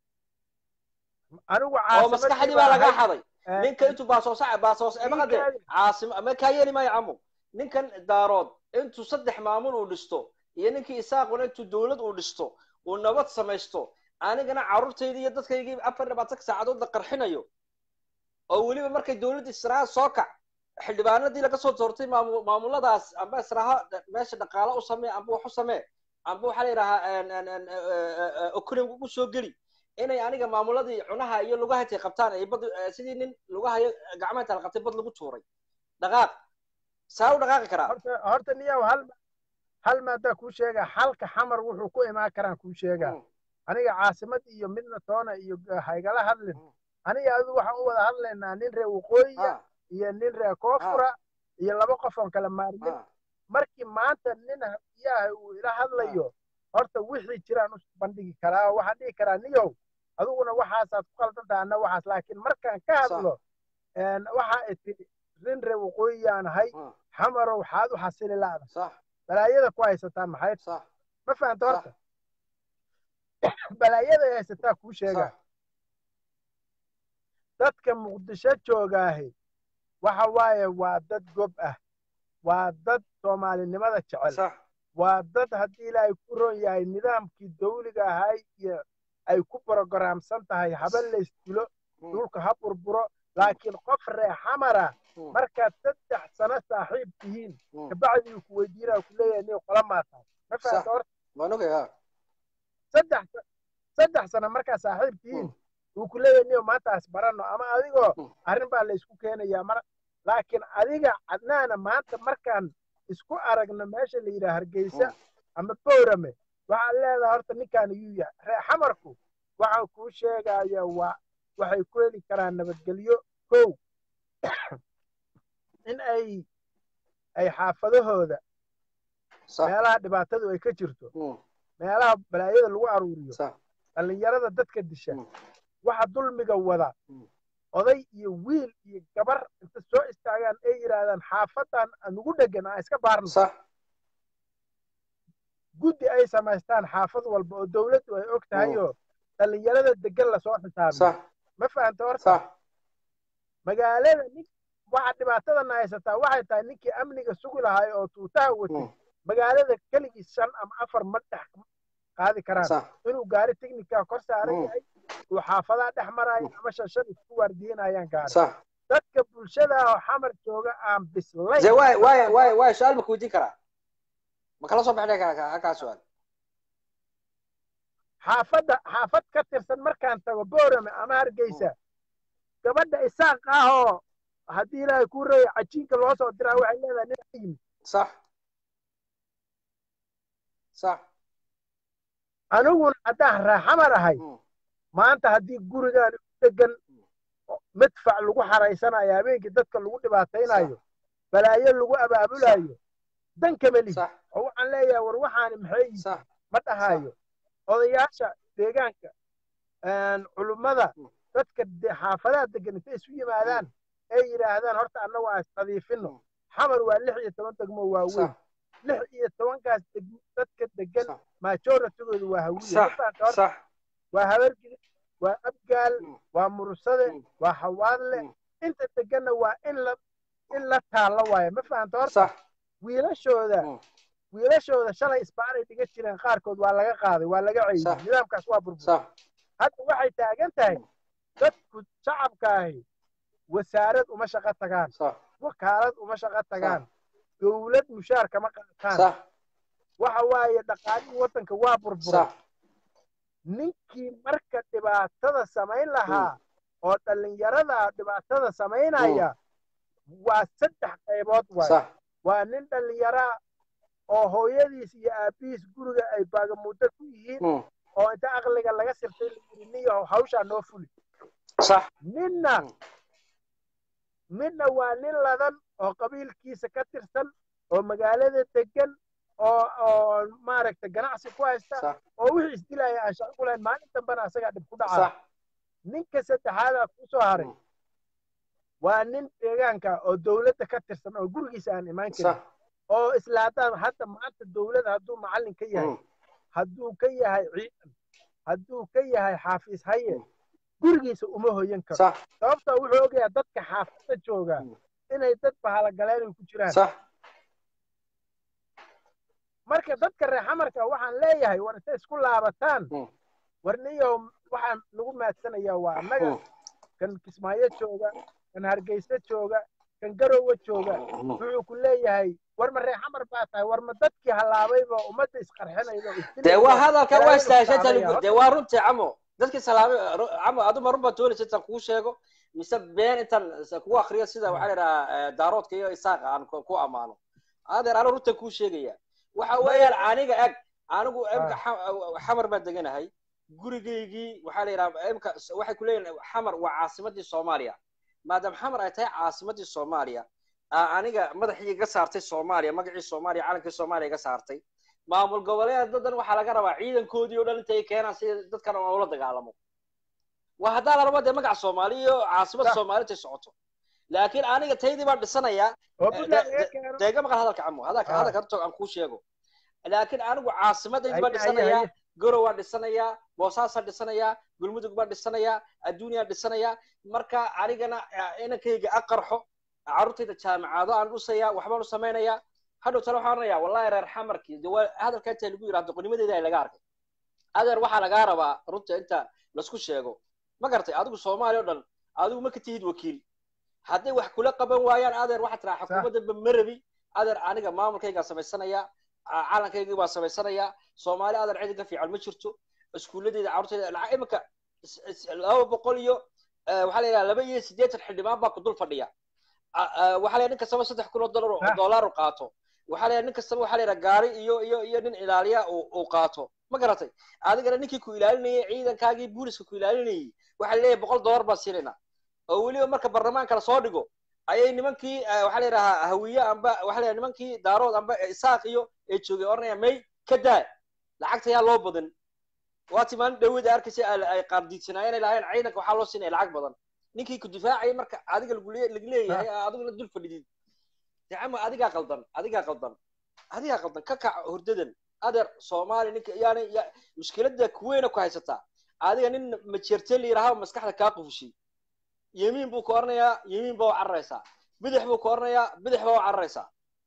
anigu oo caasimadii maskaxdii baa baa laga ahay. xaday Eh, ninka intuu baasoos baasoos Ii maqade kaadi. caasim ma kaa yeeli maayo camu ninkan daarood intuu saddex maamul uu dhisto iyo ninkii isaaquna intuu dowlad uu dhisto uu nabad samaysto anigana carruurtayda iyo dadkaygii afar iyo labaatanka saacadood la qarxinayo oo weliba markay dowladda israaha soo kac xildhibaanadii laga soo doortay maamu- maamuladaas amba israaha meesha dhaqaalo u samee amba wax u samee amba waxaa la yidhahaa okuni ugu soo geli inay aniga maamuladii cunaha iyo lugaha intay qabtaan ay bad sidii nin lugaha iyo gacmaha inta la qabtay bad lagu tuuray dhaqaaq saa u dhaqaaqi karaa horta horta niyow hal hal maadaa kuu sheegaa xalka xamar wuxuu ku imaan karaan kuu sheegaa aniga caasimad iyo midna toona iyo haygala hadlin aniga adigu waxaan u wada hadlaynaa nin reer waqooyiya iyo nin reer koonfura iyo laba qof oon kala maarmin markii maanta nin habiyaha uu ila hadlayo horta wixii jiraan u bandhigi karaa oo waxaan dhihi karaa niyow adiguna waxaasaad ku qaldantaha anna waxaas laakiin markaan ka hadlo waxa ay tiri nin reer waqooyiyaan ahay xamarow waxaad u xasili la'da balaayada ku haysataa maxay ma fahanta horta balaayada ay haysataa kuu sheegaa dadka muqdisho joogaahi waxa waaye waa dad gob ah waa dad soomaalinimada jecel waa dad haddii ilaahay ku ron yahay nidaamkii dawliga ahay iyo ay ku brogaraamsan tahay haba laysdilo dhulka ha burburo laakiin qof ree xamara markaad saddex sano saaxiib tihiin kabacdii ku weydiinaa ku leeyahay nin qola maataa ma fahamta horta saddex saddex sano markaad saaxiib tihiin uu ku leeyahay niyo maantaas baranno ama adigoo arrin baa la isku keenayaa mar laakiin adiga cadnaana maanta markaan isku aragno meesha la yidhaha hargeysa ama bowrame waxaad leedahay horta ninkaan iyuu yahay ree xamarku waxaan kuu sheegaya waa waxay ku heli karaan nabadgelyo kow in ay ay xaafadahooda meelaha dhibaatadu ay ka jirto meelaha balaayada lagu aruuriyo dhallinyarada dadka disha waxa dulmiga wada oday iyo wiil iyo gabar inta soo istaagaan ay yidhaahdaan xaafadan anugu dhegan aan iska baarno guddi ay samaystaan xaafad walba oo dowladdu ay og tahay oo dhallinyarada degan lasoo xisaabiyo ma fahanta horta magaalada nin waxa dhibaatadana haysataa waxay tahay ninkii amniga sugi lahaay oo tuutaha watay magaalada keligii shan ama afar ma dhex qaadi karaan inuu gaari technica kor saaran yahay uu xaafadaha dhex maraayo ama shan shan isku waardiinayaan gaari dadka bulshada oo xamar jooga aan bislayn waay waay waay su-aal ma kuweydiin karaa ma kala soo baxdhe kaa su-aal xaafadda xaafad ka tirsan markaan tago boorame ama hargeysa gabadha isaaq ah oo haddii ilaahay kuu reeya cajiinka loo soo diraa waxay leedahay nin yimid sax sax aniguna haddaan raaxamar ahay maanta haddii gurigaan u degan madfac lagu xaraysanayo habeenkii dadka lagu dhibaataynayo balaayo lagu abaabulayo dan kama lihi oo waxaan leeyahay war waxaani maxay yihiin ma dhahayo odayaasha deegaanka culummada dadka xaafadaha degan intay isu yimaadaan ay yidhaahdaan horta annagu aan isnadiifino xamar waa lix iyo toban degmo waaweyn lix iyo tobankaas dadka degan majoratigooda waa hawiye waa habargidi waa abgaal waa mursade waa xawaadle inta deganna waa in la in la taalla waaye ma fahanta horta wiilashooda wiilashooda shalay isbaaray dhiga jireen qaarkood waa laga qaaday waa laga ceeyey nidaamkaas waa burbur hadda waxay taagan tahay dadku shacabkaahi wasaarad uma shaqo tagaan wakaalad uma shaqo tagaan dowlad mushaar kama qaataan waxa waaye dhaqaalihii waddanka waa burburay ninkii marka dhibaatada samayn lahaa oo dhallinyarada dhibaatada samaynaya waa saddex qaybood waay waa nin dhallinyaraa oo hooyadiis iyo aabbihiis guriga ay baagamuuddo ku yihiin oo inta aqliga laga sirtay la yidhi niyo hawshaa noo fuli ninna midna waa nin ladan oo qabiilkiisa ka tirsan oo magaalada degan oo oo maaragtay ganacsi ku haysta oo wixii isdilaya aan shaqo ku lahayn maalin dambena asagaa dhib ku dhacaa ninka saddexaadaa ku soo haray waa nin deegaanka oo dowladda ka tirsan oo gurigiisa aan imaan karin oo isla haddaan hadda maanta dowladda hadduu macallin ka yahay hadduu ka yahay ciidan hadduu ka yahay xaafiis haye gurigiisa uma hoyan karo sababtoo wuxuu ogayaa dadka xaafadda jooga inay dad bahalagaleen ay ku jiraan marka dadka reer xamarka waxaan leeyahay war intay isku laabataan war niyow waxaan lagu maadsanayaa waa annaga kan kismaayo jooga kan hargeysa jooga kan garowe jooga wuxuu ku leeyahay war ma reexamar baa tahay war ma dadkii hallaabayba ummadda isqarxinayda dee waa hadalka waa istaashanta lagu dee waa runtii camo dadkii salaamay camo aduma run baa doonaysa intaan kuu sheego mise been intaan kugu akriyo sida waxaa la idhahaa daaroodka iyo isaaqa aan ku ammaano adeer anu runtan kuu sheegaya waxa weeyaan aniga eg anigu imka xamar baan deganahay gurigaygii waxaa la yidhaha imka waxay ku leeyihin xamar waa caasimadii soomaaliya maadaama xamar ay tahay caasimadii soomaaliya aniga madaxii iga saartay soomaaliya magacii soomaaliya calankii soomaaliya iga saartay maamul goboleed dadan waxaa laga rabaa ciidankoodii oo dhan intay keenaan si dadkan ula dagaalamo waa haddaa la rabo dee magaca soomaaliya iyo caasimada soomaaliya intay socoto laakiin aniga taydii baan dhisanayaa deega maqal hadalka camo hadalka hadalka horta aan kuu sheego laakiin anigu caasimadaydi baan dhisanayaa gorow waan dhisanayaa boosaasaan dhisanayaa gulmudug baan dhisanayaa adduunyaan dhisanayaa marka anigana inankayga aqarxo carruurtayda jaamacado aan dhusayaa waxbaan u samaynayaa hadhow tale waxaan oranayaa wallahi reer xamarkii de waa hadalka inta lagu yidhahdo qonimadeeda ay laga arkay adeer waxaa lagaa rabaa runta inta laisku sheego ma garatay adigu soomaaliya o dhan adigu ma ka tihid wakiil hadday wax kula qaban waayaan adeer waxaa tiraa xukuumaddanba ma rabi adeer aniga maamulkaygaan samaysanayaa calankaygii baan samaysanayaa soomaali adeer cidi ka fiican ma jirto iskuulladeeda carruurtayda lacag iminka laba boqol iyo waxaa la yidhaha laba iyo siddeetan xildhibaan baa ku dul fadhiya waxaa la nin kastaba saddex kun oo dollar dollar u qaato waxaa la nin kastaba waxaa la yidhaha gaari iyo iyo iyo nin ilaaliya uu qaato ma garatay adigana ninkii ku ilaalinayay ciidankaagii booliska ku ilaalinayay waxaa leeyahay boqol dollar baan siinayna oo weliba marka barlamaanka la soo dhigo ayay nimankii waxaa la yidhahaa hawiye amba waxaa la nimankii daarood amba isaaq iyo ay joogay oranaya may ka daa lacagta yaa loo badan waati maalin dhawada arkaysa ay qaardiidsanaayeen ay lahayn ciidanka waxaa loo siinaya lacag badan ninkii ku difaacaya marka adiga lagu leeyahay adiguna dul fadhidid dacama adigaa qaldan adigaa qaldan adigaa qaldan ka kac hurdadan adeer soomaali ninka yani mushkilada kuweyna ku haysataa adiga nin majeerteel yidhaha maskaxda kaa qufushay yemiin buu ka oranayaa yemiin baa u cararaysaa bidix buu ka oranayaa bidix baa u cararaysaa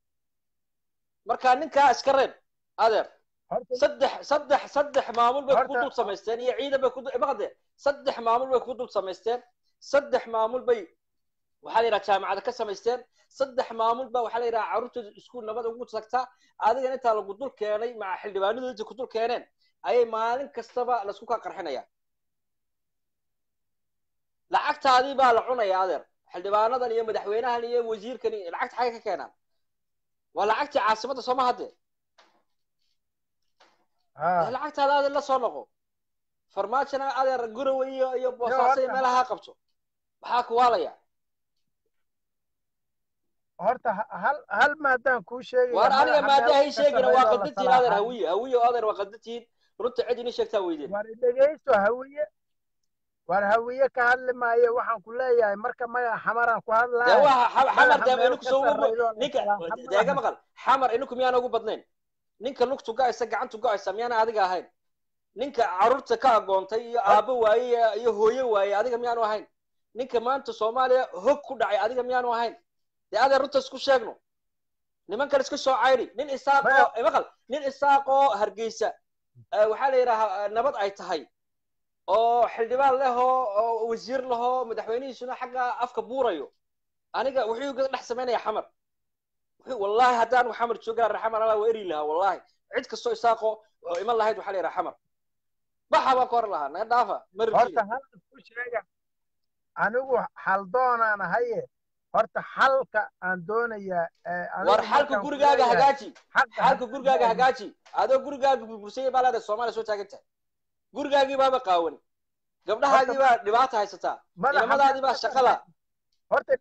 marka ninkaa iska reeb adeer saddex saddex saddex maamul bay ku dul samaysteen iyo ciidan bay kumaqade saddex maamul bay ku dul samaysteen saddex maamul bay waxaa la yidhaha jaamacada ka samaysteen saddex maamul ba waxaa la yidhaha carruurtooda iskuul nabad ugu tagtaa adigan intaa lagu dul keenay maca xildhibaanadooda inta ku dul keeneen ayay maalin kastaba laisku kaa qarxinaya lacagtaadii baa la cunaya adeer xildhibaanadan iyo madaxweynahan iyo wasiirkan lacagta xagay ka keenaan waa lacagtii caasimadda sooma hadde lacagtaada adeer la soo noqo farmaajona adeer gurowe iyo iyo boosaaso iyo meelaha qabto maxaa kuwaalaya horta hal hal maadaan kuu sheegay war aniga maada hay sheegina waa qaldantiin adeer hawiye hawiye adeer waa qaldantiin runta cid ini sheegtaa weydeen war dhegaysto hawiye war hawiye ka hadli maayo waxaan ku leeyahay marka magaca xamaraan ku hadlaya xamar deema ininku soo ninka deega maqal xamar ininku miyaana ugu badnayn ninka lugtu go-aysa gacantu go-aysa miyaana adiga ahayn ninka carruurta ka agoontay iyo aabbo waaye iyo hooyo waaye adiga miyaanu ahayn ninka maanta soomaaliya hog ku dhacay adiga miyaanu ahayn dee adeer runta isku sheegno nimankan iska soo cayri nin isaaqoo maqal nin isaaqoo hargeysa waxaa la yidhahaa nabad ay tahay oo xildhibaan lehoo oo wasiir lehoo madaxweynihiisuna xagga afka buurayo aniga wuxuu ga dhex samaynaya xamar wallahi haddaan xamar joogaa reer xamar alaa waa eri lahaa wallahi cid kastoo isaaqoo oo iman lahayd waxaa la yidhaha xamar baxa baan ka hor lahaa naga dhaafa horta hal isku sheega anigu xaldoonaan ahaye horta xalka aan doonayaa war xalka gurigaaga hagaaji xalka gurigaaga hagaaji adoo gurigaaga burbursayay baa leedahay soomaaliya soo taagan tahay gurigaagii baaba qaawan gabdhahaagii baa dhibaata haysataa ciidamadaadii baa shaqada horta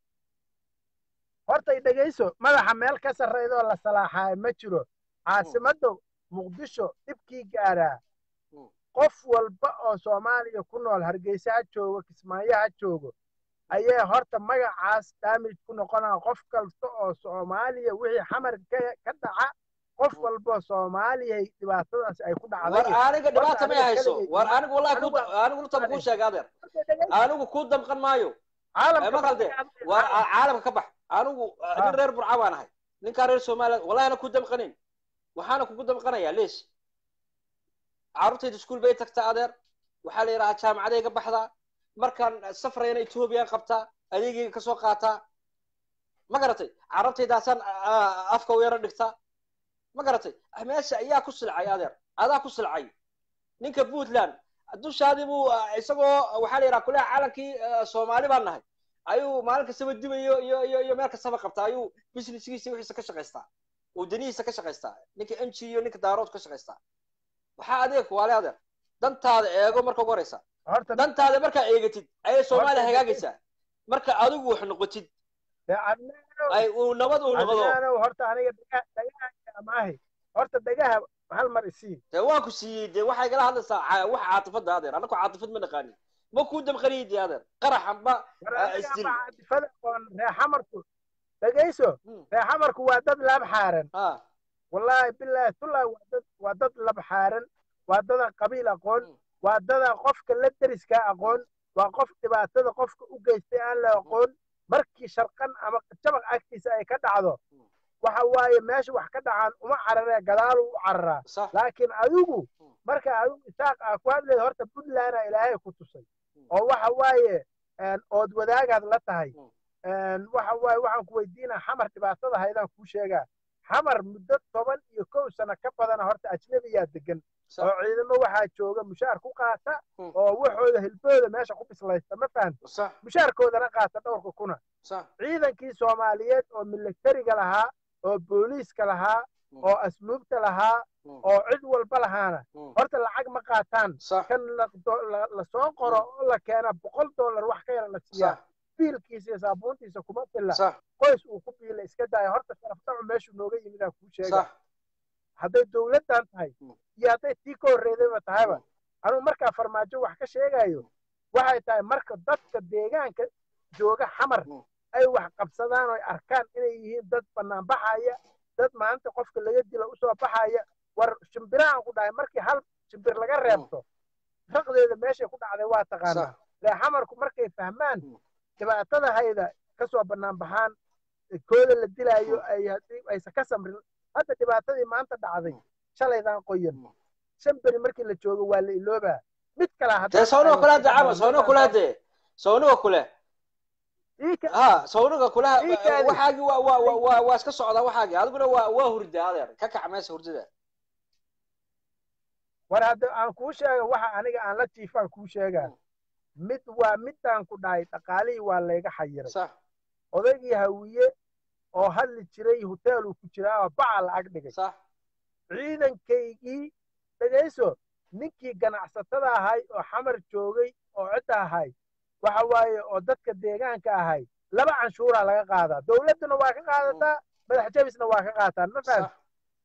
horta dhegayso madaxa meel ka sarreydoo la salaaxaayo ma jiro caasimadda muqdisho dhibkii gaaraa qof walba oo soomaaliya ku nool hargeysa ha joogo kismaayo ha joogo ayay horta magacaas daamij ku noqonaa qof kasta oo soomaaliya wixii xamar ka dhaca qof walba soomaaliyay dhibaatadaas ay ku dhacday war aniga dhibaata may hayso war anigu wallahi ku anigu runta kuu sheega adeer anigu kuu damqan maayo maqalde war caalamka ka bax anigu nin reer burca baan ahay ninkaa reer somaliland wallahina ku damqanin waxaana kugu damqanayaa leesh carruurtayda iskuul bay tagtaa adeer waxaa la yidhahaa jaamacaday ka baxdaa markaan safrayna ethoobiyan qabtaa adeegayga kasoo qaataa ma garatay carabtaydaasaan afka u yaro dhigtaa ma garatay meesha ayaa ku silcay adeer adaa ku silcay ninka puntland dushaadii buu isagoo waxaa la yidhaha kuleha calankii soomaali baan nahay ayuu maalin kastaba dibayo iyo iyo iyo meel kastaba qabtaa ayuu businesskiisa wixiisa ka shaqaystaa uu danihiisa ka shaqaystaa ninka m g iyo ninka daarood ka shaqaystaa waxaa adeeg waale adeer dantaada eego marka ugu horeysa horta dantaada markaa eegatid ayay soomaaliya Horta- hagaagaysaa marka adigu wax noqotid dee adnaanow ay uu nabad uu noqdo adnaanow horta aniga dhagaha dhagaha maahi horta dhagaha hal mar isii dee waan ku siiyey dee waxay kala hadlaysaa ca- wax caatifada adeer annaku caatifad ma naqaanin ma kuu damqaniyi dee adeer qaraxanba war Ah, aniga isdil. ama caadifada oon reexamarku dhegayso Hmm. reexamarku waa dad laab xaaran ha wallaahi bilaahi tullahi waa dad waa dad lab xaaran waa dadan qabiil aqoon Hmm. waa dadan qofka la deriskaa aqoon waa qof dhibaatada qofka u geystay aan la aqoon markii sharqan ama jabaq agtiisa ay ka dhacdo Hmm. waxa waaye meesha wax ka dhacaan uma cararee gadaalu u cararaa sax laakiin adigu Hmm. marka adigu isaaq aa ku hadleed horta puntlandaa ilaahay ku tusay Hmm. oo waxa waaye een, ood wadaagaad la tahay Hmm. een, waxa waaye waxaan ku weydiinaa xamar dhibaatada haydaan kuu sheegaa xamar muddo toban iyo kow sano ka badana horta ajnabiyaa degan sax oo ciidamo waxaa jooga mushaar ku qaata Hmm. oo waxooda hilbooda meesha ku bislaysta ma fahamta sax mushaarkoodana qaata dhowrka kuna sax ciidankii soomaaliyeed oo militariga lahaa oo booliiska lahaa Hmm. oo asluubta lahaa Hmm. oo cid walba lahaana Hmm. horta lacag ma qaataan sax kan la do- la- la soo qoro oo la keena boqol dollar wax ka yara la siiyaa sax biilkiisa iyo saabuuntiisa kuma filla sax qoys uu ku biila iska daaya horta sharafdacu meeshuu nooga yimid aan kuu sheega sax hadday dowladdan tahay Hmm. iyo hadday tii ka horreydayba tahayba anugu markaa farmaajo wax ka sheegayo waxay tahay marka dadka deegaanka jooga xamar Hmm. ay wax qabsadaan oo ay arkaan inay yihiin dad bannaan baxaya dad maanta qofka laga dilo usoo baxaya war shimbirahan ku dhahay markii hal shimbir laga reebto raqdeeda meeshay ku dhacday waa taqaanaa sax lee xamarku markay fahmaan Hmm. dhibaatada hayda kasoo bannaan baxaan kooda la dilaayo Hmm. ay haddii aysan ka samrin hadda dhibaatadii maanta dhacday Hmm. shalaydan qoyan Hmm. shan beri markii la joogo waa la iloobaa mid kale dee sawniga kule hadde camal sawniga kule hadde sawniga kule ha sawniga kule Ii kaadi. waxaagi waa waa waa waa waa iska socdaa waxaagi adiguna waa waa hurda adeer ka kac meesha hurdada war hadda aan kuu sheega waxa aniga aan la jiifaan kuu sheegaa Hmm. mid waa midaan ku dhahay dhaqaalihii waa layga xayiray sax odaygii hawiye oo hadli jiray hoteeluu ku jiraa oo baca lacag dhigay sax ciidankaygii dhegayso ninkii ganacsatada ahay oo xamar joogay oo cidda ahay waxa waaye oo dadka deegaanka ahay laba canshuuraa laga qaadaa dowladduna waa ka qaadataa madax jabisna waa ka qaataan ma faham sax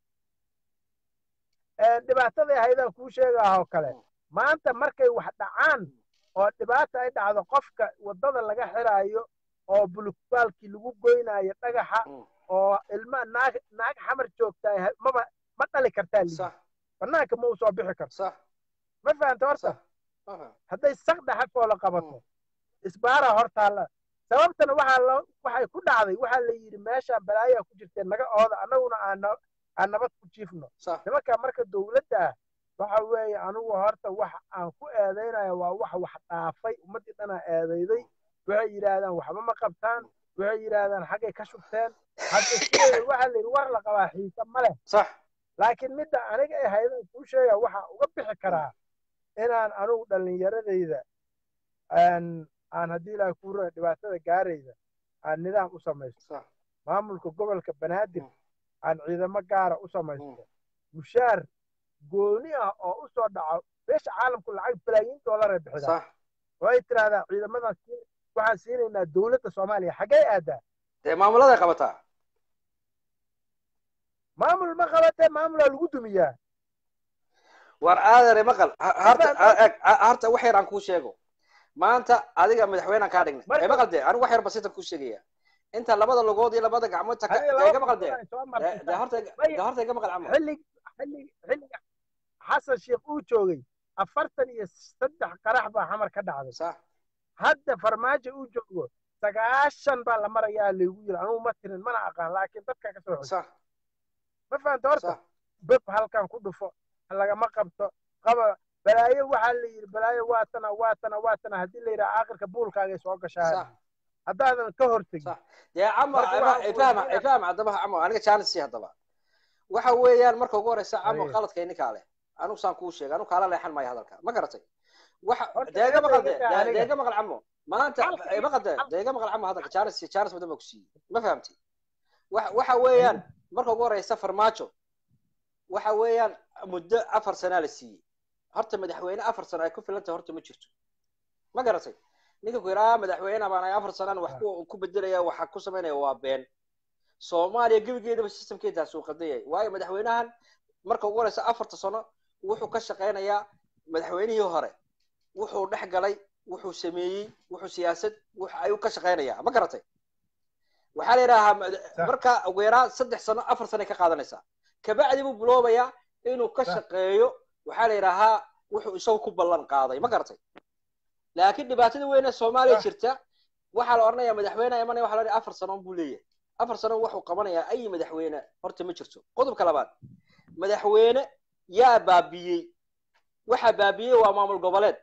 dhibaataday ahaydaan kuu sheegaa oo kale Mm. maanta markay wax dhacaan oo dhibaata ay dhacdo qofka waddada laga xiraayo oo bulukbaalkii lagu goynaayo dhagaxa Mm. oo ilma naag naag xamar joogtaa maba ma dhali kartaa lii sax banaanka ma u soo bixi karto sax ma fahanta horta sax Aha. hadday saq dhaxafoo la qabato isbaaraa hortaalla sababtana waxaa lo waxay ku dhacday waxaa la yidhi meeshaan balaayaa ku jirtee naga ooda annaguna aan na- aan nabad ku jiifno sax nimankaa marka dowladda ah waxa weeye anigu horta wax aan ku eedaynaya waa wax wax dhaafay ummaddii dhanaa eedayday waxay yidhaahdaan waxba ma qabtaan waxay yidhaahdaan xaggay ka shubteen hadda sideeda waxaa la yidhi war la qabaa xiise ma leh sax laakiin midda aniga ay haydan kuu sheega waxaa uga bixi karaa inaan anigu dhallinyaradayda aan aan haddii ilaahay kuu raa dhibaatada gaarayda aan nidaam u samaysto sax maamulka gobolka banaadir Mm. aan ciidamo gaara u samaysto mushaar gooni ah oo u soo dhaco beesha caalamku lacag balaayiin dollaray bixidaa sax oo ay tiraahdaa ciidamadan siin- waxaan siinaynaa dowladda soomaaliya xaggee aadaa dee maamuladay qabataa maamul ma qabatee maamulaa lagu dumiyaa war aadare maqal ha- harta Marka- a- eg- a- harta wax yar aan kuu sheego maanta adiga madaxweynaan kaa dhignay Marka- ee maqal dee anigu wax yar basitan kuu sheegaya inta labada lugood iyo labada gacmood taka Adiga dee laba iga maqal dee boqol ay soo dee martay. dee horta iga- Maya- dee horta iga maqal camo xillig xillig xilliga xasan sheekh uu joogay afartan iyo saddex qarax baa xamar ka dhacday sax hadda farmaajo uu joogo sagaashan baa la marayaa laygu yiri anugu ma tirin mana aqaan laakiin dadka ka soo xusay sax ma fahanta horta sax beb halkan ku dhufo lagama qabto qaba balaayo waxaa la yidhi balaayo waatana waatana waatana haddii la yidhaha aakhirka buulkaagay soo gashaa sax haddaadan ka hortegin صح dee camo Marka waxa ifaham weydiinaya- ifaham haddaba camo aniga jaanis haddaba waxa weeyaan marka ugu horeysa camo Aye. qaladka ininkaa leh anigu saan kuu sheegay anigu kaala leexan maayo hadalka ma garatay waxa Horta deega maqal de aniga- aniga- deega maqal camo maanta Halka- maqal de deega maqal camo hadalka jaanis jaanis badan baa ku siiyey ma fahamti waxa waxa weeyaan marka ugu horeysa farmaajo waxa weeyaan muddo afar sanaa la siiyey horta madaxweyne afar sano ay ku filanta horta ma jirto ma garatay ninka ku yidhaha madaxweyne baan ay afar sanaan wax ku ku bedelaya waxa ku samaynaya waa been soomaaliya gebigeedaba systemkeedaas uu qadayay waayo madaxweynahan marka ugu horeysa afarta sano wuxuu ka shaqaynayaa madaxweynihii hore wuxuu dhex galay wuxuu sameeyey wuxuu siyaasad wux ayuu ka shaqaynayaa ma garatay waxaa la yidhaahaa mada- Sax. marka ugu yaraa saddex sano afar sano ay ka qaadanaysaa kabacdi buu biloobayaa inuu ka Sax. shaqeeyo waxaa la yidhaahaa wuxuu isagu ku ballan qaaday ma garatay laakiin dhibaatada weyn ee soomaaliya Sax. jirta waxaa la odhanayaa madaxweyne imanaya waxa la odhanaya afar sano buu leeyahay afar sano wuxuu qabanayaa ay madaxweyne horta ma jirto qodobka labaad madaxweyne yaa baabiyey waxa baabiyey waa maamul goboleed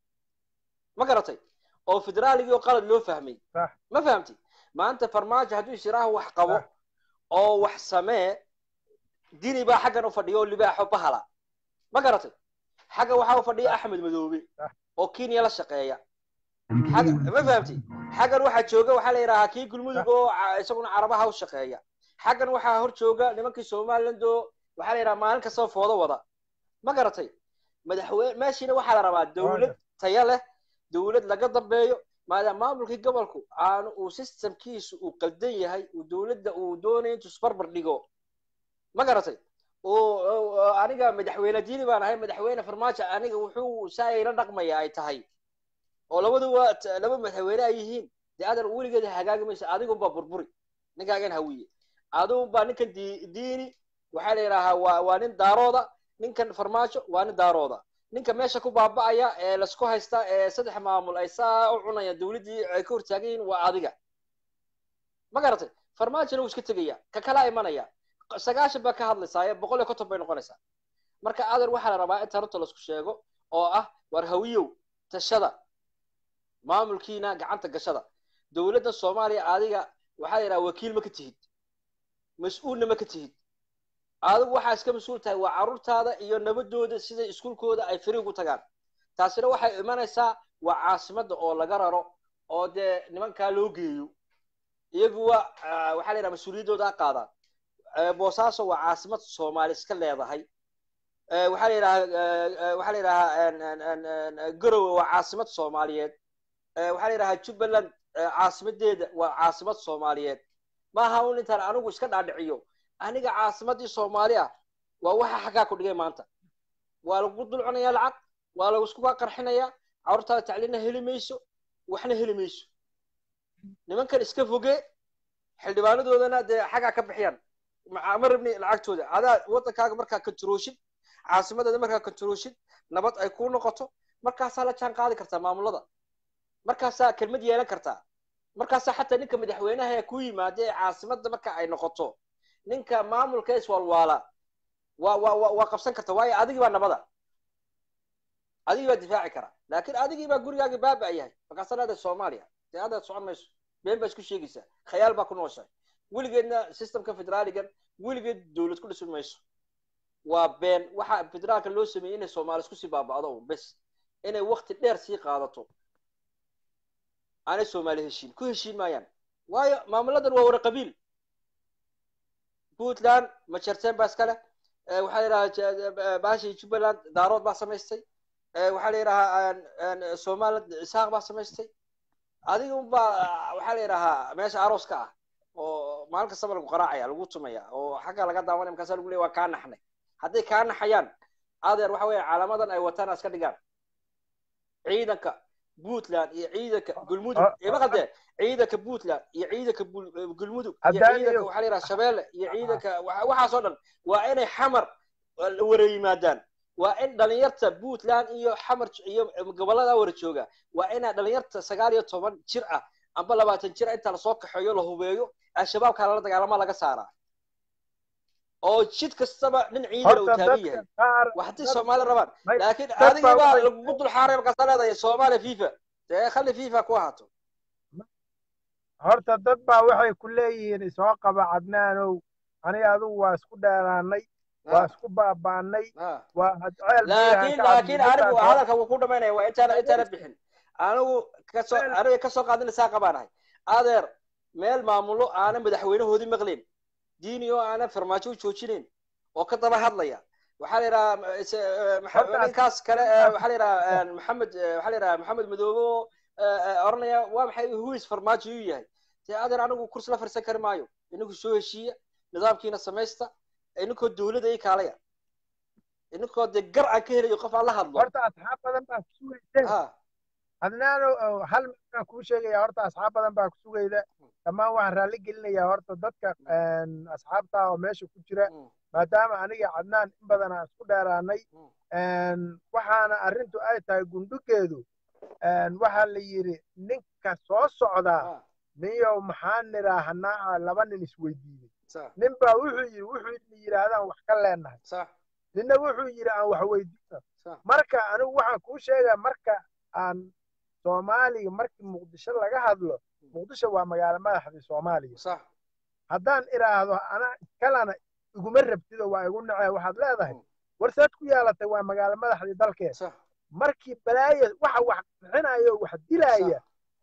ma garatay oo federaaligii oo qalad loo fahmay Sax. ma fahamti maanta farmaajo hadduu isiraaha wax qabo Sax. oo wax samee dini baa xaggan u fadhiya oo libaaxo bahala ma garatay xagga waxaa u fadhiya axmed madoobe Sax. oo kenya la shaqeeya xagga ma fahamti xaggan waxaa jooga waxaa la yidhahaa kii gulmudug oo ca- isaguna carabaha u shaqeeya xaggan waxaa hor jooga nimankii somaliland oo waxaa la yidhaha maalin kastaba foodo wada ma garatay madaxweyne meeshiina waxaa la rabaa dowlad tayo leh dowlad laga dambeeyo maadaama maamulkii gobolku aanu uu systemkiisu uu qaldan yahay uu dowladda uu doonayo intuu isbarbar dhigo ma garatay oo oo- oo aniga madaxweyne diini baan ahay madaxweyne farmaajo aniga wuxuu saa ila dhaqmaya ay tahay oo labaduba t- laba madaxweyne ay yihiin dee adan weligeeda hagaagi mayso adigunbaa burburi ninkaagan hawiye adigunbaa ninkan di- diini waxaa la yidhaahaa waa waa nin daarooda ninkan farmaajo waa nin daarooda ninka meesha ku baaba'aya ee lasku haysta ee saddex maamul ay saa u cunayaan dowladdii ay ka hortaagan yihiin waa adiga ma garatay farmaajona wuu iska tegaya ka kala imanaya sagaashan baa ka hadlaysaaye boqol iyo konton bay noqonaysaa marka adan waxaa la rabaa in tarunta laisku sheego oo ah war hawiyow tashada maamulkiina gacanta gashada dowladda soomaaliya adiga waxaa la yidhaha wakiil ma ka tihid mas-uulna ma ka tihid adigu waxaa iska mas-uul tahay waa carruurtaada iyo nabadooda sida iskuulkooda ay firi ugu tagaan taasina waxay imanaysaa waa caasimadda oo laga raro oo dee nimankaa loo geeyo iyaguwa ah, waxaa la yidhaha mas-uuliyaddooda ha qaadaan Eh, boosaaso waa caasimad soomaali iska leedahay Eh, waxaa la yidhaha waxaa la yidhahaa en- en- en- en- garowe waa caasimad soomaaliyeed Eh, waxaa la yidhahaa jubbaland eh, caasimadeeda waa caasimad soomaaliyeed maaha un intaan anigu iska dhaadhiciyo aniga caasimadii soomaali ah waa waxa xaggaa ku dhigay maanta waa lagu dulcunayaa lacag waa lagu iskuga qarxinayaa carruurtaada tacliinna heli mayso waxna heli mayso nimankan iska foge xildhibaanadoodana dee xaggaa ka bixiyaan ma ma rabni lacagtooda adaa waddankaaga markaa kontarooshin caasimadada markaa kontarooshin nabad ay kuu noqoto markaasaa la jaan qaadi kartaa maamulada markaasaa kelmad yeelan kartaa markaasaa xataa ninka madaxweynaha ee ku yimaada ee caasimadda marka ay noqoto ninka maamulka iswalwaala waa waa waa waa qabsan karta waayo adigii baa nabada adigii baa difaaci kara laakiin adigii baa gurigaagii baaba yahay markaasaa leedahay soomaaliya dee adaad socon mayso been baa isku sheegaysaa khayaal baa ku nooshahay weligeedna systemka federaaligan weligeed dowlad ku dhisan mayso waa been waxa federaalka loo sameeyey inay soomaali isku sii baaba'do un bes inay wakti dheer sii qaadato aanay soomaali heshiin ku heshiin maayaan waayo maamuladan waa wara qabiil puntland majarteen baa iska leh Eh, waxaa la yidhahaa baashii jubbaland daarood baa samaystay Eh, waxaa la yidhahaa somaliland isaaq baa samaystay adiga unbaa waxaa la yidhahaa meesha arooska ah oo maalin kastaba lagu qaraacaya lagu tumaya oo xagga laga daawanaya markaasa lagu leeya waa kaa naxnay hadday kaa naxayaan adeer waxa weeye calaamadan ay wataan iska dhigaan ciidanka puntland iyo ciidanka gulmudug Ah, ima qaldee ciidanka puntland iyo ciidanka Bul- gulmudug iyo Haddaan ciidanka iyo- waxaa la yidhaha shabeelle iyo ciidanka waxa- waxaas oo dhan waa inay xamar wara yimaadaan waa in dhalinyarta puntland iyo xamar iyo gobolada wara jooga waa inaa dhalinyarta sagaal iyo toban jir ah amba labaatan jir ah inta lasoo kaxeeyo la hubeeyo al-shabaabka lala dagaalama laga saaraa oo jid kastaba nin ciidan uu horta taagan dadka yahay qaar waa haddii soomaali rabaan may- laakiin dad adigii baa baa waxay- lagugu dul xaaray markaasaa leedahay soomaaliya fifa dee khali fifa ku ahaato horta dad baa waxay ku leeyihiin isoo qaba cadnaanow aniga adigu waa isku dheeraanay waa isku baabaanay Ah. waa hadceel laakiin laakiin anigu hadalka wuu ku dhamaynaya waa intaana intaana bixin anigu kasoo aniga kasoo qaadinaysaa qabaanahay adeer meel maamulo aanan madaxweynahoodii maqlayn diini oo aanan farmaajo u joojinayn oo ka daba hadlaya waxaa la yidhaha is- eh, maxa- Horta- ninkaas kale eh, waxaa la yidhaha eh, maxamed eh, waxaa la yidhaha maxamed madoobe oo eh, eh, oranaya waa maxay huis farmaajo uu yahay dee adeer anigu kursi la fadhiisan kari maayo inagu soo heshiiya nidaamkiina samaysta ininkoo dawladda ii kaalaya ininkoo dee gar aan ka helayo qof aan la hadlo horta asxaab badan baa ku sugaysa ha cadnaanow oo hal midaan kuu sheegaya horta asxaab badan baa ku sugayda dhammaan waxaan raalli gelinayaa horta dadka een, asxaabta oo meesha ku jira Mm, maadaama aniga cadnaan in badan aan isku dheeraanay mm, een, waxaana arrintu ay tahay gundhugeedu een, waxaa la yidhi ninka soo socdaa ha, niyow maxaan nidhaahanaa laba nin isweydiiyey sax nin baa wuxuu yidhi wuxuu yidhaahdaan wax ka leenahay sax ninna wuxuu yidhi aan wax weydiino sax marka anigu waxaan kuu sheegaa marka aan soomaaliga markii muqdisho laga hadlo muqdisho waa magaalo madaxdii soomaaliya sax haddaan idhaahdo anaa iskalana iguma rabtido waa igu nacee waxaad leedahay Mm. warsaad ku yeelatay waa magaalo madaxdii dalkeed sax markii balaayo waxa wax bixinayo wax dilaya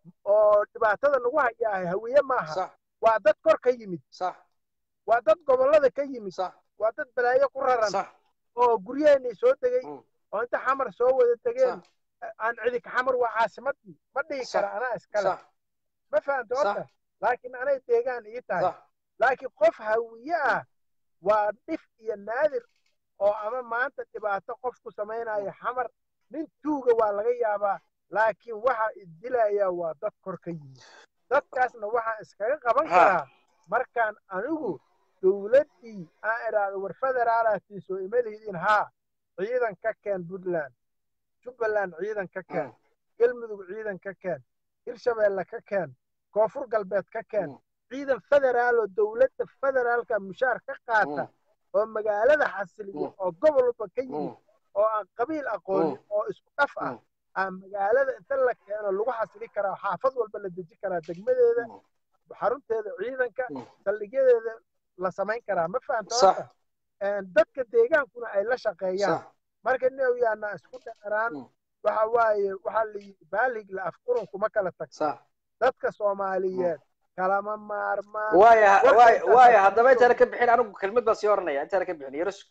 oo dhibaatada nagu hayaahay hawiye maaha sax waa dad kor ka yimid sax waa dad gobollada ka yimid sax waa dad balaayo ku raran sax oo guryaheennii soo degay Mm. oo inta xamar soo wada degeen sax aan cidik xamar waa caasimadii ma dhihi Sax. kara anaa iskale sax ma fahamta Sax. horta laakiin anay deegaan ii tahay sax laakiin qof hawiye ah waa dhif iyo naadir oo ama maanta dhibaato qof ku samaynaya xamar nin tuuga waa laga yaabaa laakiin waxa idilaya waa dad kor ka yimid dadkaasna waxaan iskaga qaban Ha. karaa markaan anigu dowladdii aan idhaahdo war federaalatii soo ima lihidiin haa ciidan ka keen puntland jubbaland ciidan ka keen Mm. galmudug ciidan ka keen hirshabeelle ka keen koonfur galbeed ka keen Mm. ciidan federaal oo dowladda federaalka mushaar ka qaata Mm. oo magaalada xasiliya Mm. oo gobol walba ka yimid Mm. oo aan qabiil aqoonin Mm. oo isku dhaf ah Mm. aan magaalada inta la keeno lagu xasili karaa xaafad walba la deji karaa degmadeeda Mm. xarunteeda ciidanka Mm. saldhigyadeeda la samayn karaa ma fahamta Sax. horta Een, dadka deegaankuna ay la shaqeeyaan sax marka new yaana isku dheeraan Mm. waxa waaye waxaa la yidhi baalig la afqurun kuma kala tag sax dadka soomaaliyeed kalama maarmaan waaya Warka waaya intaas waaya aan haddaba kusoo- intaana ka bixin anigu kelmad baan sii oranaya intaana ka bixin yaro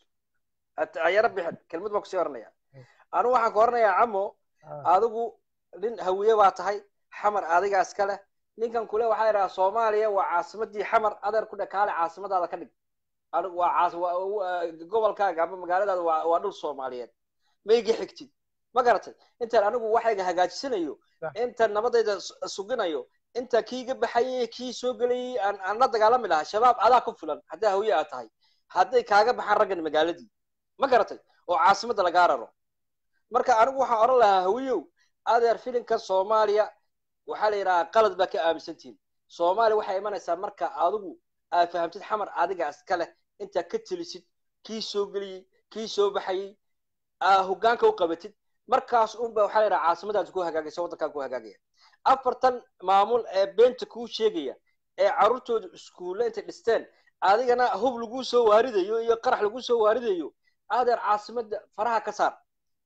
yaro bixin kelmad baan kusii oranaya anigu waxaan ku oranayaa camo Ah, adigu nin hawiye baa tahay xamar adigaa iska leh ninkan kule waxaa la yidhaha soomaaliya waa caasimadii xamar adeer ku dhakaale caasimadaada ka dhig anigu waa caas waa- waa- gobolkaaga ama magaaladaada waa waa dhul soomaaliyeed ma iga xigtid ma garatay intaan anigu waxayga hagaajisanayo Sax. intaan nabadayda su- suginayo inta kii iga baxayay kii soo gelayay aan aan la dagaalami lahaa shabaab adaa ku filan haddaa hawiye aad tahay hadday kaaga baxaan raggan magaaladii ma garatay oo caasimadda lagaa raro marka anigu waxaan oran lahaa hawiyow adeer filinka soomaaliya waxaa la yidhahaa qalad baa ka aaminsantihin soomaaliya waxay imanaysaa marka adigu aad fahamtid xamar adiga iska leh intaad ka telisid kii soo geliyey kii soo baxayey aa hoggaanka u qabatid markaas unba waxaa la yidhaha caasimadaas ku hagaagaysa waddankaa ku hagaagaya afartan maamul ee beenta kuu sheegaya ee carruurtooda iskuulle intay dhisteen adigana hub laguu soo waaridayo iyo qarax laguu soo waaridayo adeer caasimadda faraha ka saar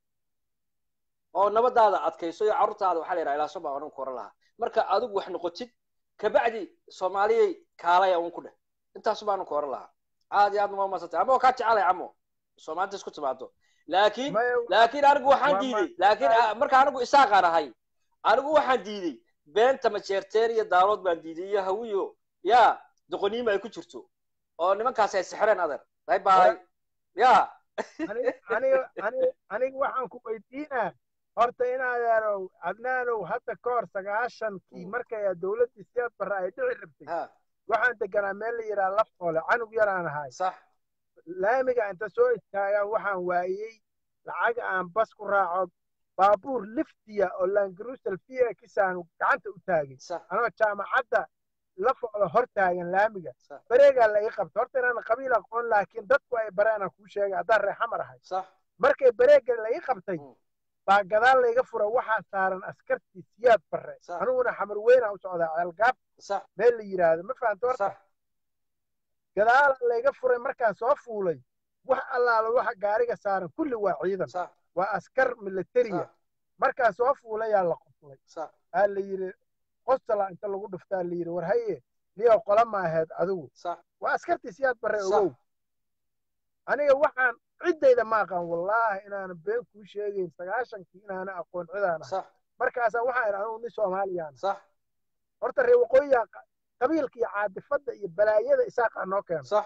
oo nabadaada adkayso iyo carruurtaada waxaa la yidhaha ilaaso baa odhan ku oran lahaa marka adigu wax noqotid kabacdi soomaaliyay kaalaya un ku dheh intaas baanu ku oran lahaa aad iyo aad ma umadsantay ama waa kaa jecelay camo soomaalida isku timaado laakiin maya- laakiin anigu waxaan Waa diiday ma- laakiin ah, marka anigu isaaqaan ahay anigu waxaan diiday beenta majeerteen iyo daalood baan diiday iyo hawiyo ya doqoniima ay ku jirto oo nimankaasi ay sixreen adeer bay baay ya aniga aniga aniga aniga waxaan ku weydiinaa horta in adeerow cadnaanow hadda ka hor sagaashankii Mm. markay dowladdii siyaad barre ay dhici rabtay ha waxaan deganaa meel la yidhaha laftoole canug yaraan ahay sax laamiga inta soo istaagaan waxaan waayey lacag aan bas ku raaco baabuur liftiya oo langrusel v kisaan gacanta u taagay sax anoo jaamacadda la focdo hor taagan laamiga sax bareegaa la ii qabta horta inaan qabiil aqoon laakiin dadku ay bareenaan kuu sheegay haddaan reer xamar ahay sax markay bareega la ii qabtay Mm. baa gadaal layga fura waxaa saaran askartii siyaad barre Sax. aniguna xamar weynaa u socdaa ceelgaab sax meel la yidhaahdo ma fahamta horta sax gadaal layga furay markaan soo fuulay wax allaala waxa gaariga saaran kulli waa ciidan sax waa askar militariya sax markaan soo fuulayaa la qoslay sax aa la yidhi qostala inta lagu dhuftaa la yidhi war haye niyow qola ma aheed adigu sax waa askartii siyaad barre Sax. ogow aniga waxaan ciddayda ma aqaan wallaahi inaanan been kuu sheegayn sagaashankii inaana aqoon cidaana sax markaasaa waxaan idhi anugu nin soomaaliyaan sax horta reer waqooyiga qa- qabiilka iyo caadifadda iyo balaayada isaaqaa noo keena sax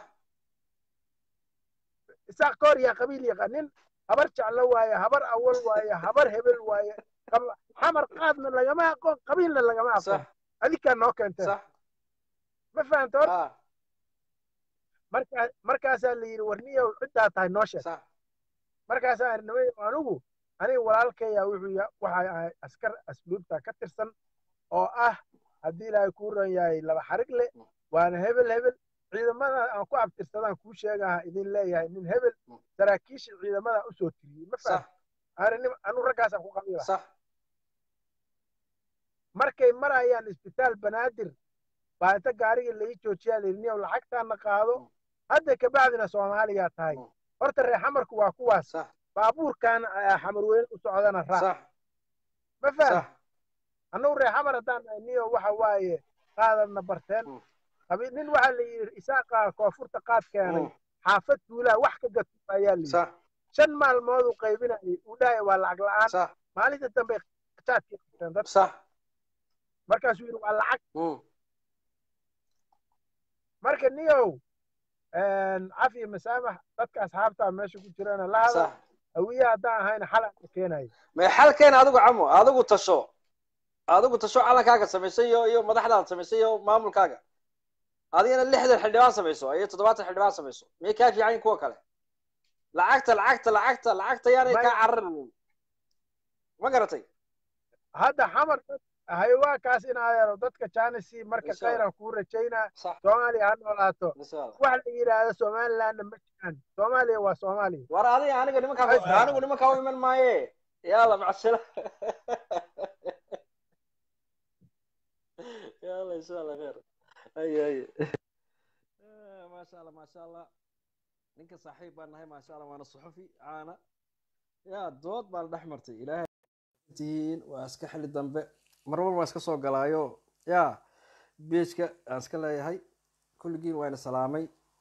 isaaq ka hor yaa qabiil yaqa nin habar jeclo waaye habar awal waaye habar hebel waaye qab- xamar qaadna lagama aqoon qabiilna lagama aqoon sax adinkaa noo keenteen sax ma fahamta horta ah markaa markaasaa la yidhi war niyow ciddaa tahay noo sheeg sax markaasaa idhi nimay anigu aniga walaalkaya wuxuu ya waxa ahay askar asluubta ka tirsan oo ah haddii ilaahay kuu ran yahay laba xarig le waana hebel hebel ciidamada aan ku abtirsadaan kuu sheegaha idin leeyahay nin hebel Mm. saraakiisha ciidamada usoo tiriyey ma sax faham ani anu raggaasaan ku qabiila sax markay marayaan isbitaal banaadir baa inta gaariga lai joojiyaa layidhi niyow lacagtaana qaado Mm. hadda kabacdina soomaaliyaa tahay Mm. horta reer xamarku waa kuwaas sax baabuurkan ayaa xamar weyne u socdana raac sax ma faham sax annagu reer xamar haddaan nahay niyo waxa waaye qaadadna barteen Mm. qabi nin waxaa la yidhi isaaqa koonfurta qaad keenay Mm. xaafad tuulaa wax ka gato ayaa la yidhi sax shan maalmood uu qaybinayay uu dhahaya waa lacag la'aan sax maalinta dambe jaadkii qabteen dad sax markaasuu yidhi waa lacag Mm. marka niyow cafi masaamax dadka asxaabtaa meesha ku jirana la hadal sax hawiye haddaan ahayna xalan ka keenaya may xalkeena adigu camo adigu tasho adigu tasho calankaaga samaysay iyo iyo madaxdaada samaysay iyo maamulkaaga adigana lixdan xildhibaan samayso iyo toddobaatan xildhibaan samayso miyay kaa fiican yihin kuwa kale lacagta lacagta lacagta lacagta yaanay May- kaa cararin ma garatay hadda xamar hayawaankaas in adeero dadka janisi marka Insha Allah. khayran kuu rajaynaa sax soomaaliya ha noolaato insha allah wax la yidhaahdo somalilandna ma jiraan soomaaliya waa soomaaliya war adiga aniga nimankaa Ay, sax. anigu nimankaa u iman maaye yalla macsala yalla insha allah khair ay ay maasha allah maasha allah ninka saaxiib baan nahay maasha allah waana suxufi caana ya dood baan dhex martay ilaahay tihiin waa iska xili dambe mar walba waa iska soo galaayo ya beejka aan iska leeyahay kulligiin waa ina salaamay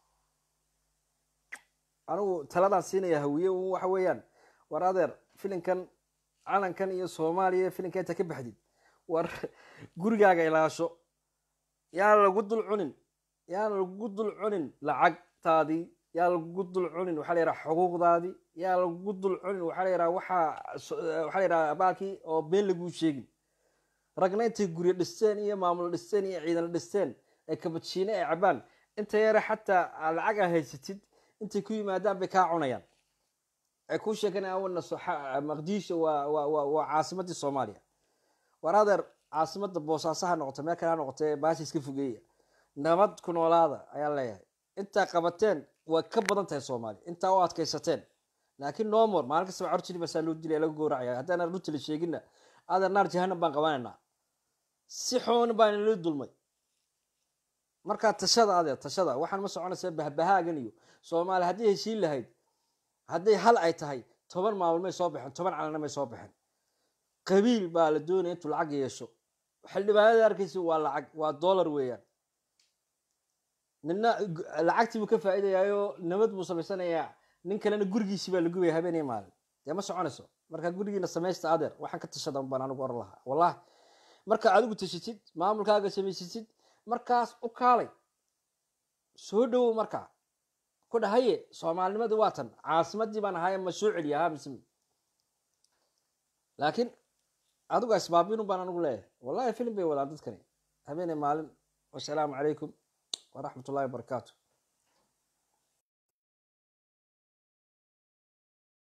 anigu taladaan siinaya hawiye un waxa weeyaan war adeer filinkan calankan iyo soomaaliya filinka inta ka baxdid war gurigaaga ilaasho yaan lagu dul cunin yaan lagu dul cunin lacagtaadii yaa lagu dul cunin waxaa la yidhaha xuquuqdaadii yaa lagu dul cunin waxaa la yidhaha waxaa so- waxaa la yidhaha abaalkii oo been laguu sheegin ragna intay guryo dhisteen iyo maamulo dhisteen iyo ciidano dhisteen ee kabajiine ay cabaan inta yare xataa aa lacag aa haysatid intay ku yimaadaan bay kaa cunayaan ay kuu sheeganayaan wana maqdisho waa waa waa waa caasimadii soomaaliya war adeer caasimadda boosaaso ha noqoto meel kale ha noqotee baasha iska fogeeya nabad ku noolaada ayaan leeyahay intaa qabateen way ka badan tahay soomaaliya intaa u adkaysateen laakiin nomor maalin kastaba corjiri basaa loo dilaya laga gowracaya haddaan runta la sheeginna adeer naar jahanam baan qabanaynaa si xoon baan inala dulmay markaa tashada adeer tashada waxaan ma soconaysaa bahbahaagan iyo soomaaliya haddii heshiin lahayd hadday hal ay tahay toban maamul may soo baxeen toban calana may soo baxeen qabiil baa la doonaya intuu lacag yeesho xildhibaanada arkaysa waa lacag waa dollar weeyaan nina lacagtii buu ka faa'iidayaayo nabad buu samaysanayaa nin kalena gurigiisii baa la gubaya habeenay maalin dee ma soconayso marka gurigiina samaysta adeer waxaan ka tashada baan anigu oran lahaa wallahi marka adigu tashatid maamulkaaga samaysatid markaas u kaalay soo dhowow markaa ku dhahaye soomaalinimadii waa tan caasimadii baan ahaye ma soo celiya ha mise laakiin adigu asbaabinun baan anigu leeyahay wallahi filim bay wadaan dadkani habeenay maalin wasalaamu calaykum waraxmat ullahi wabarakaatu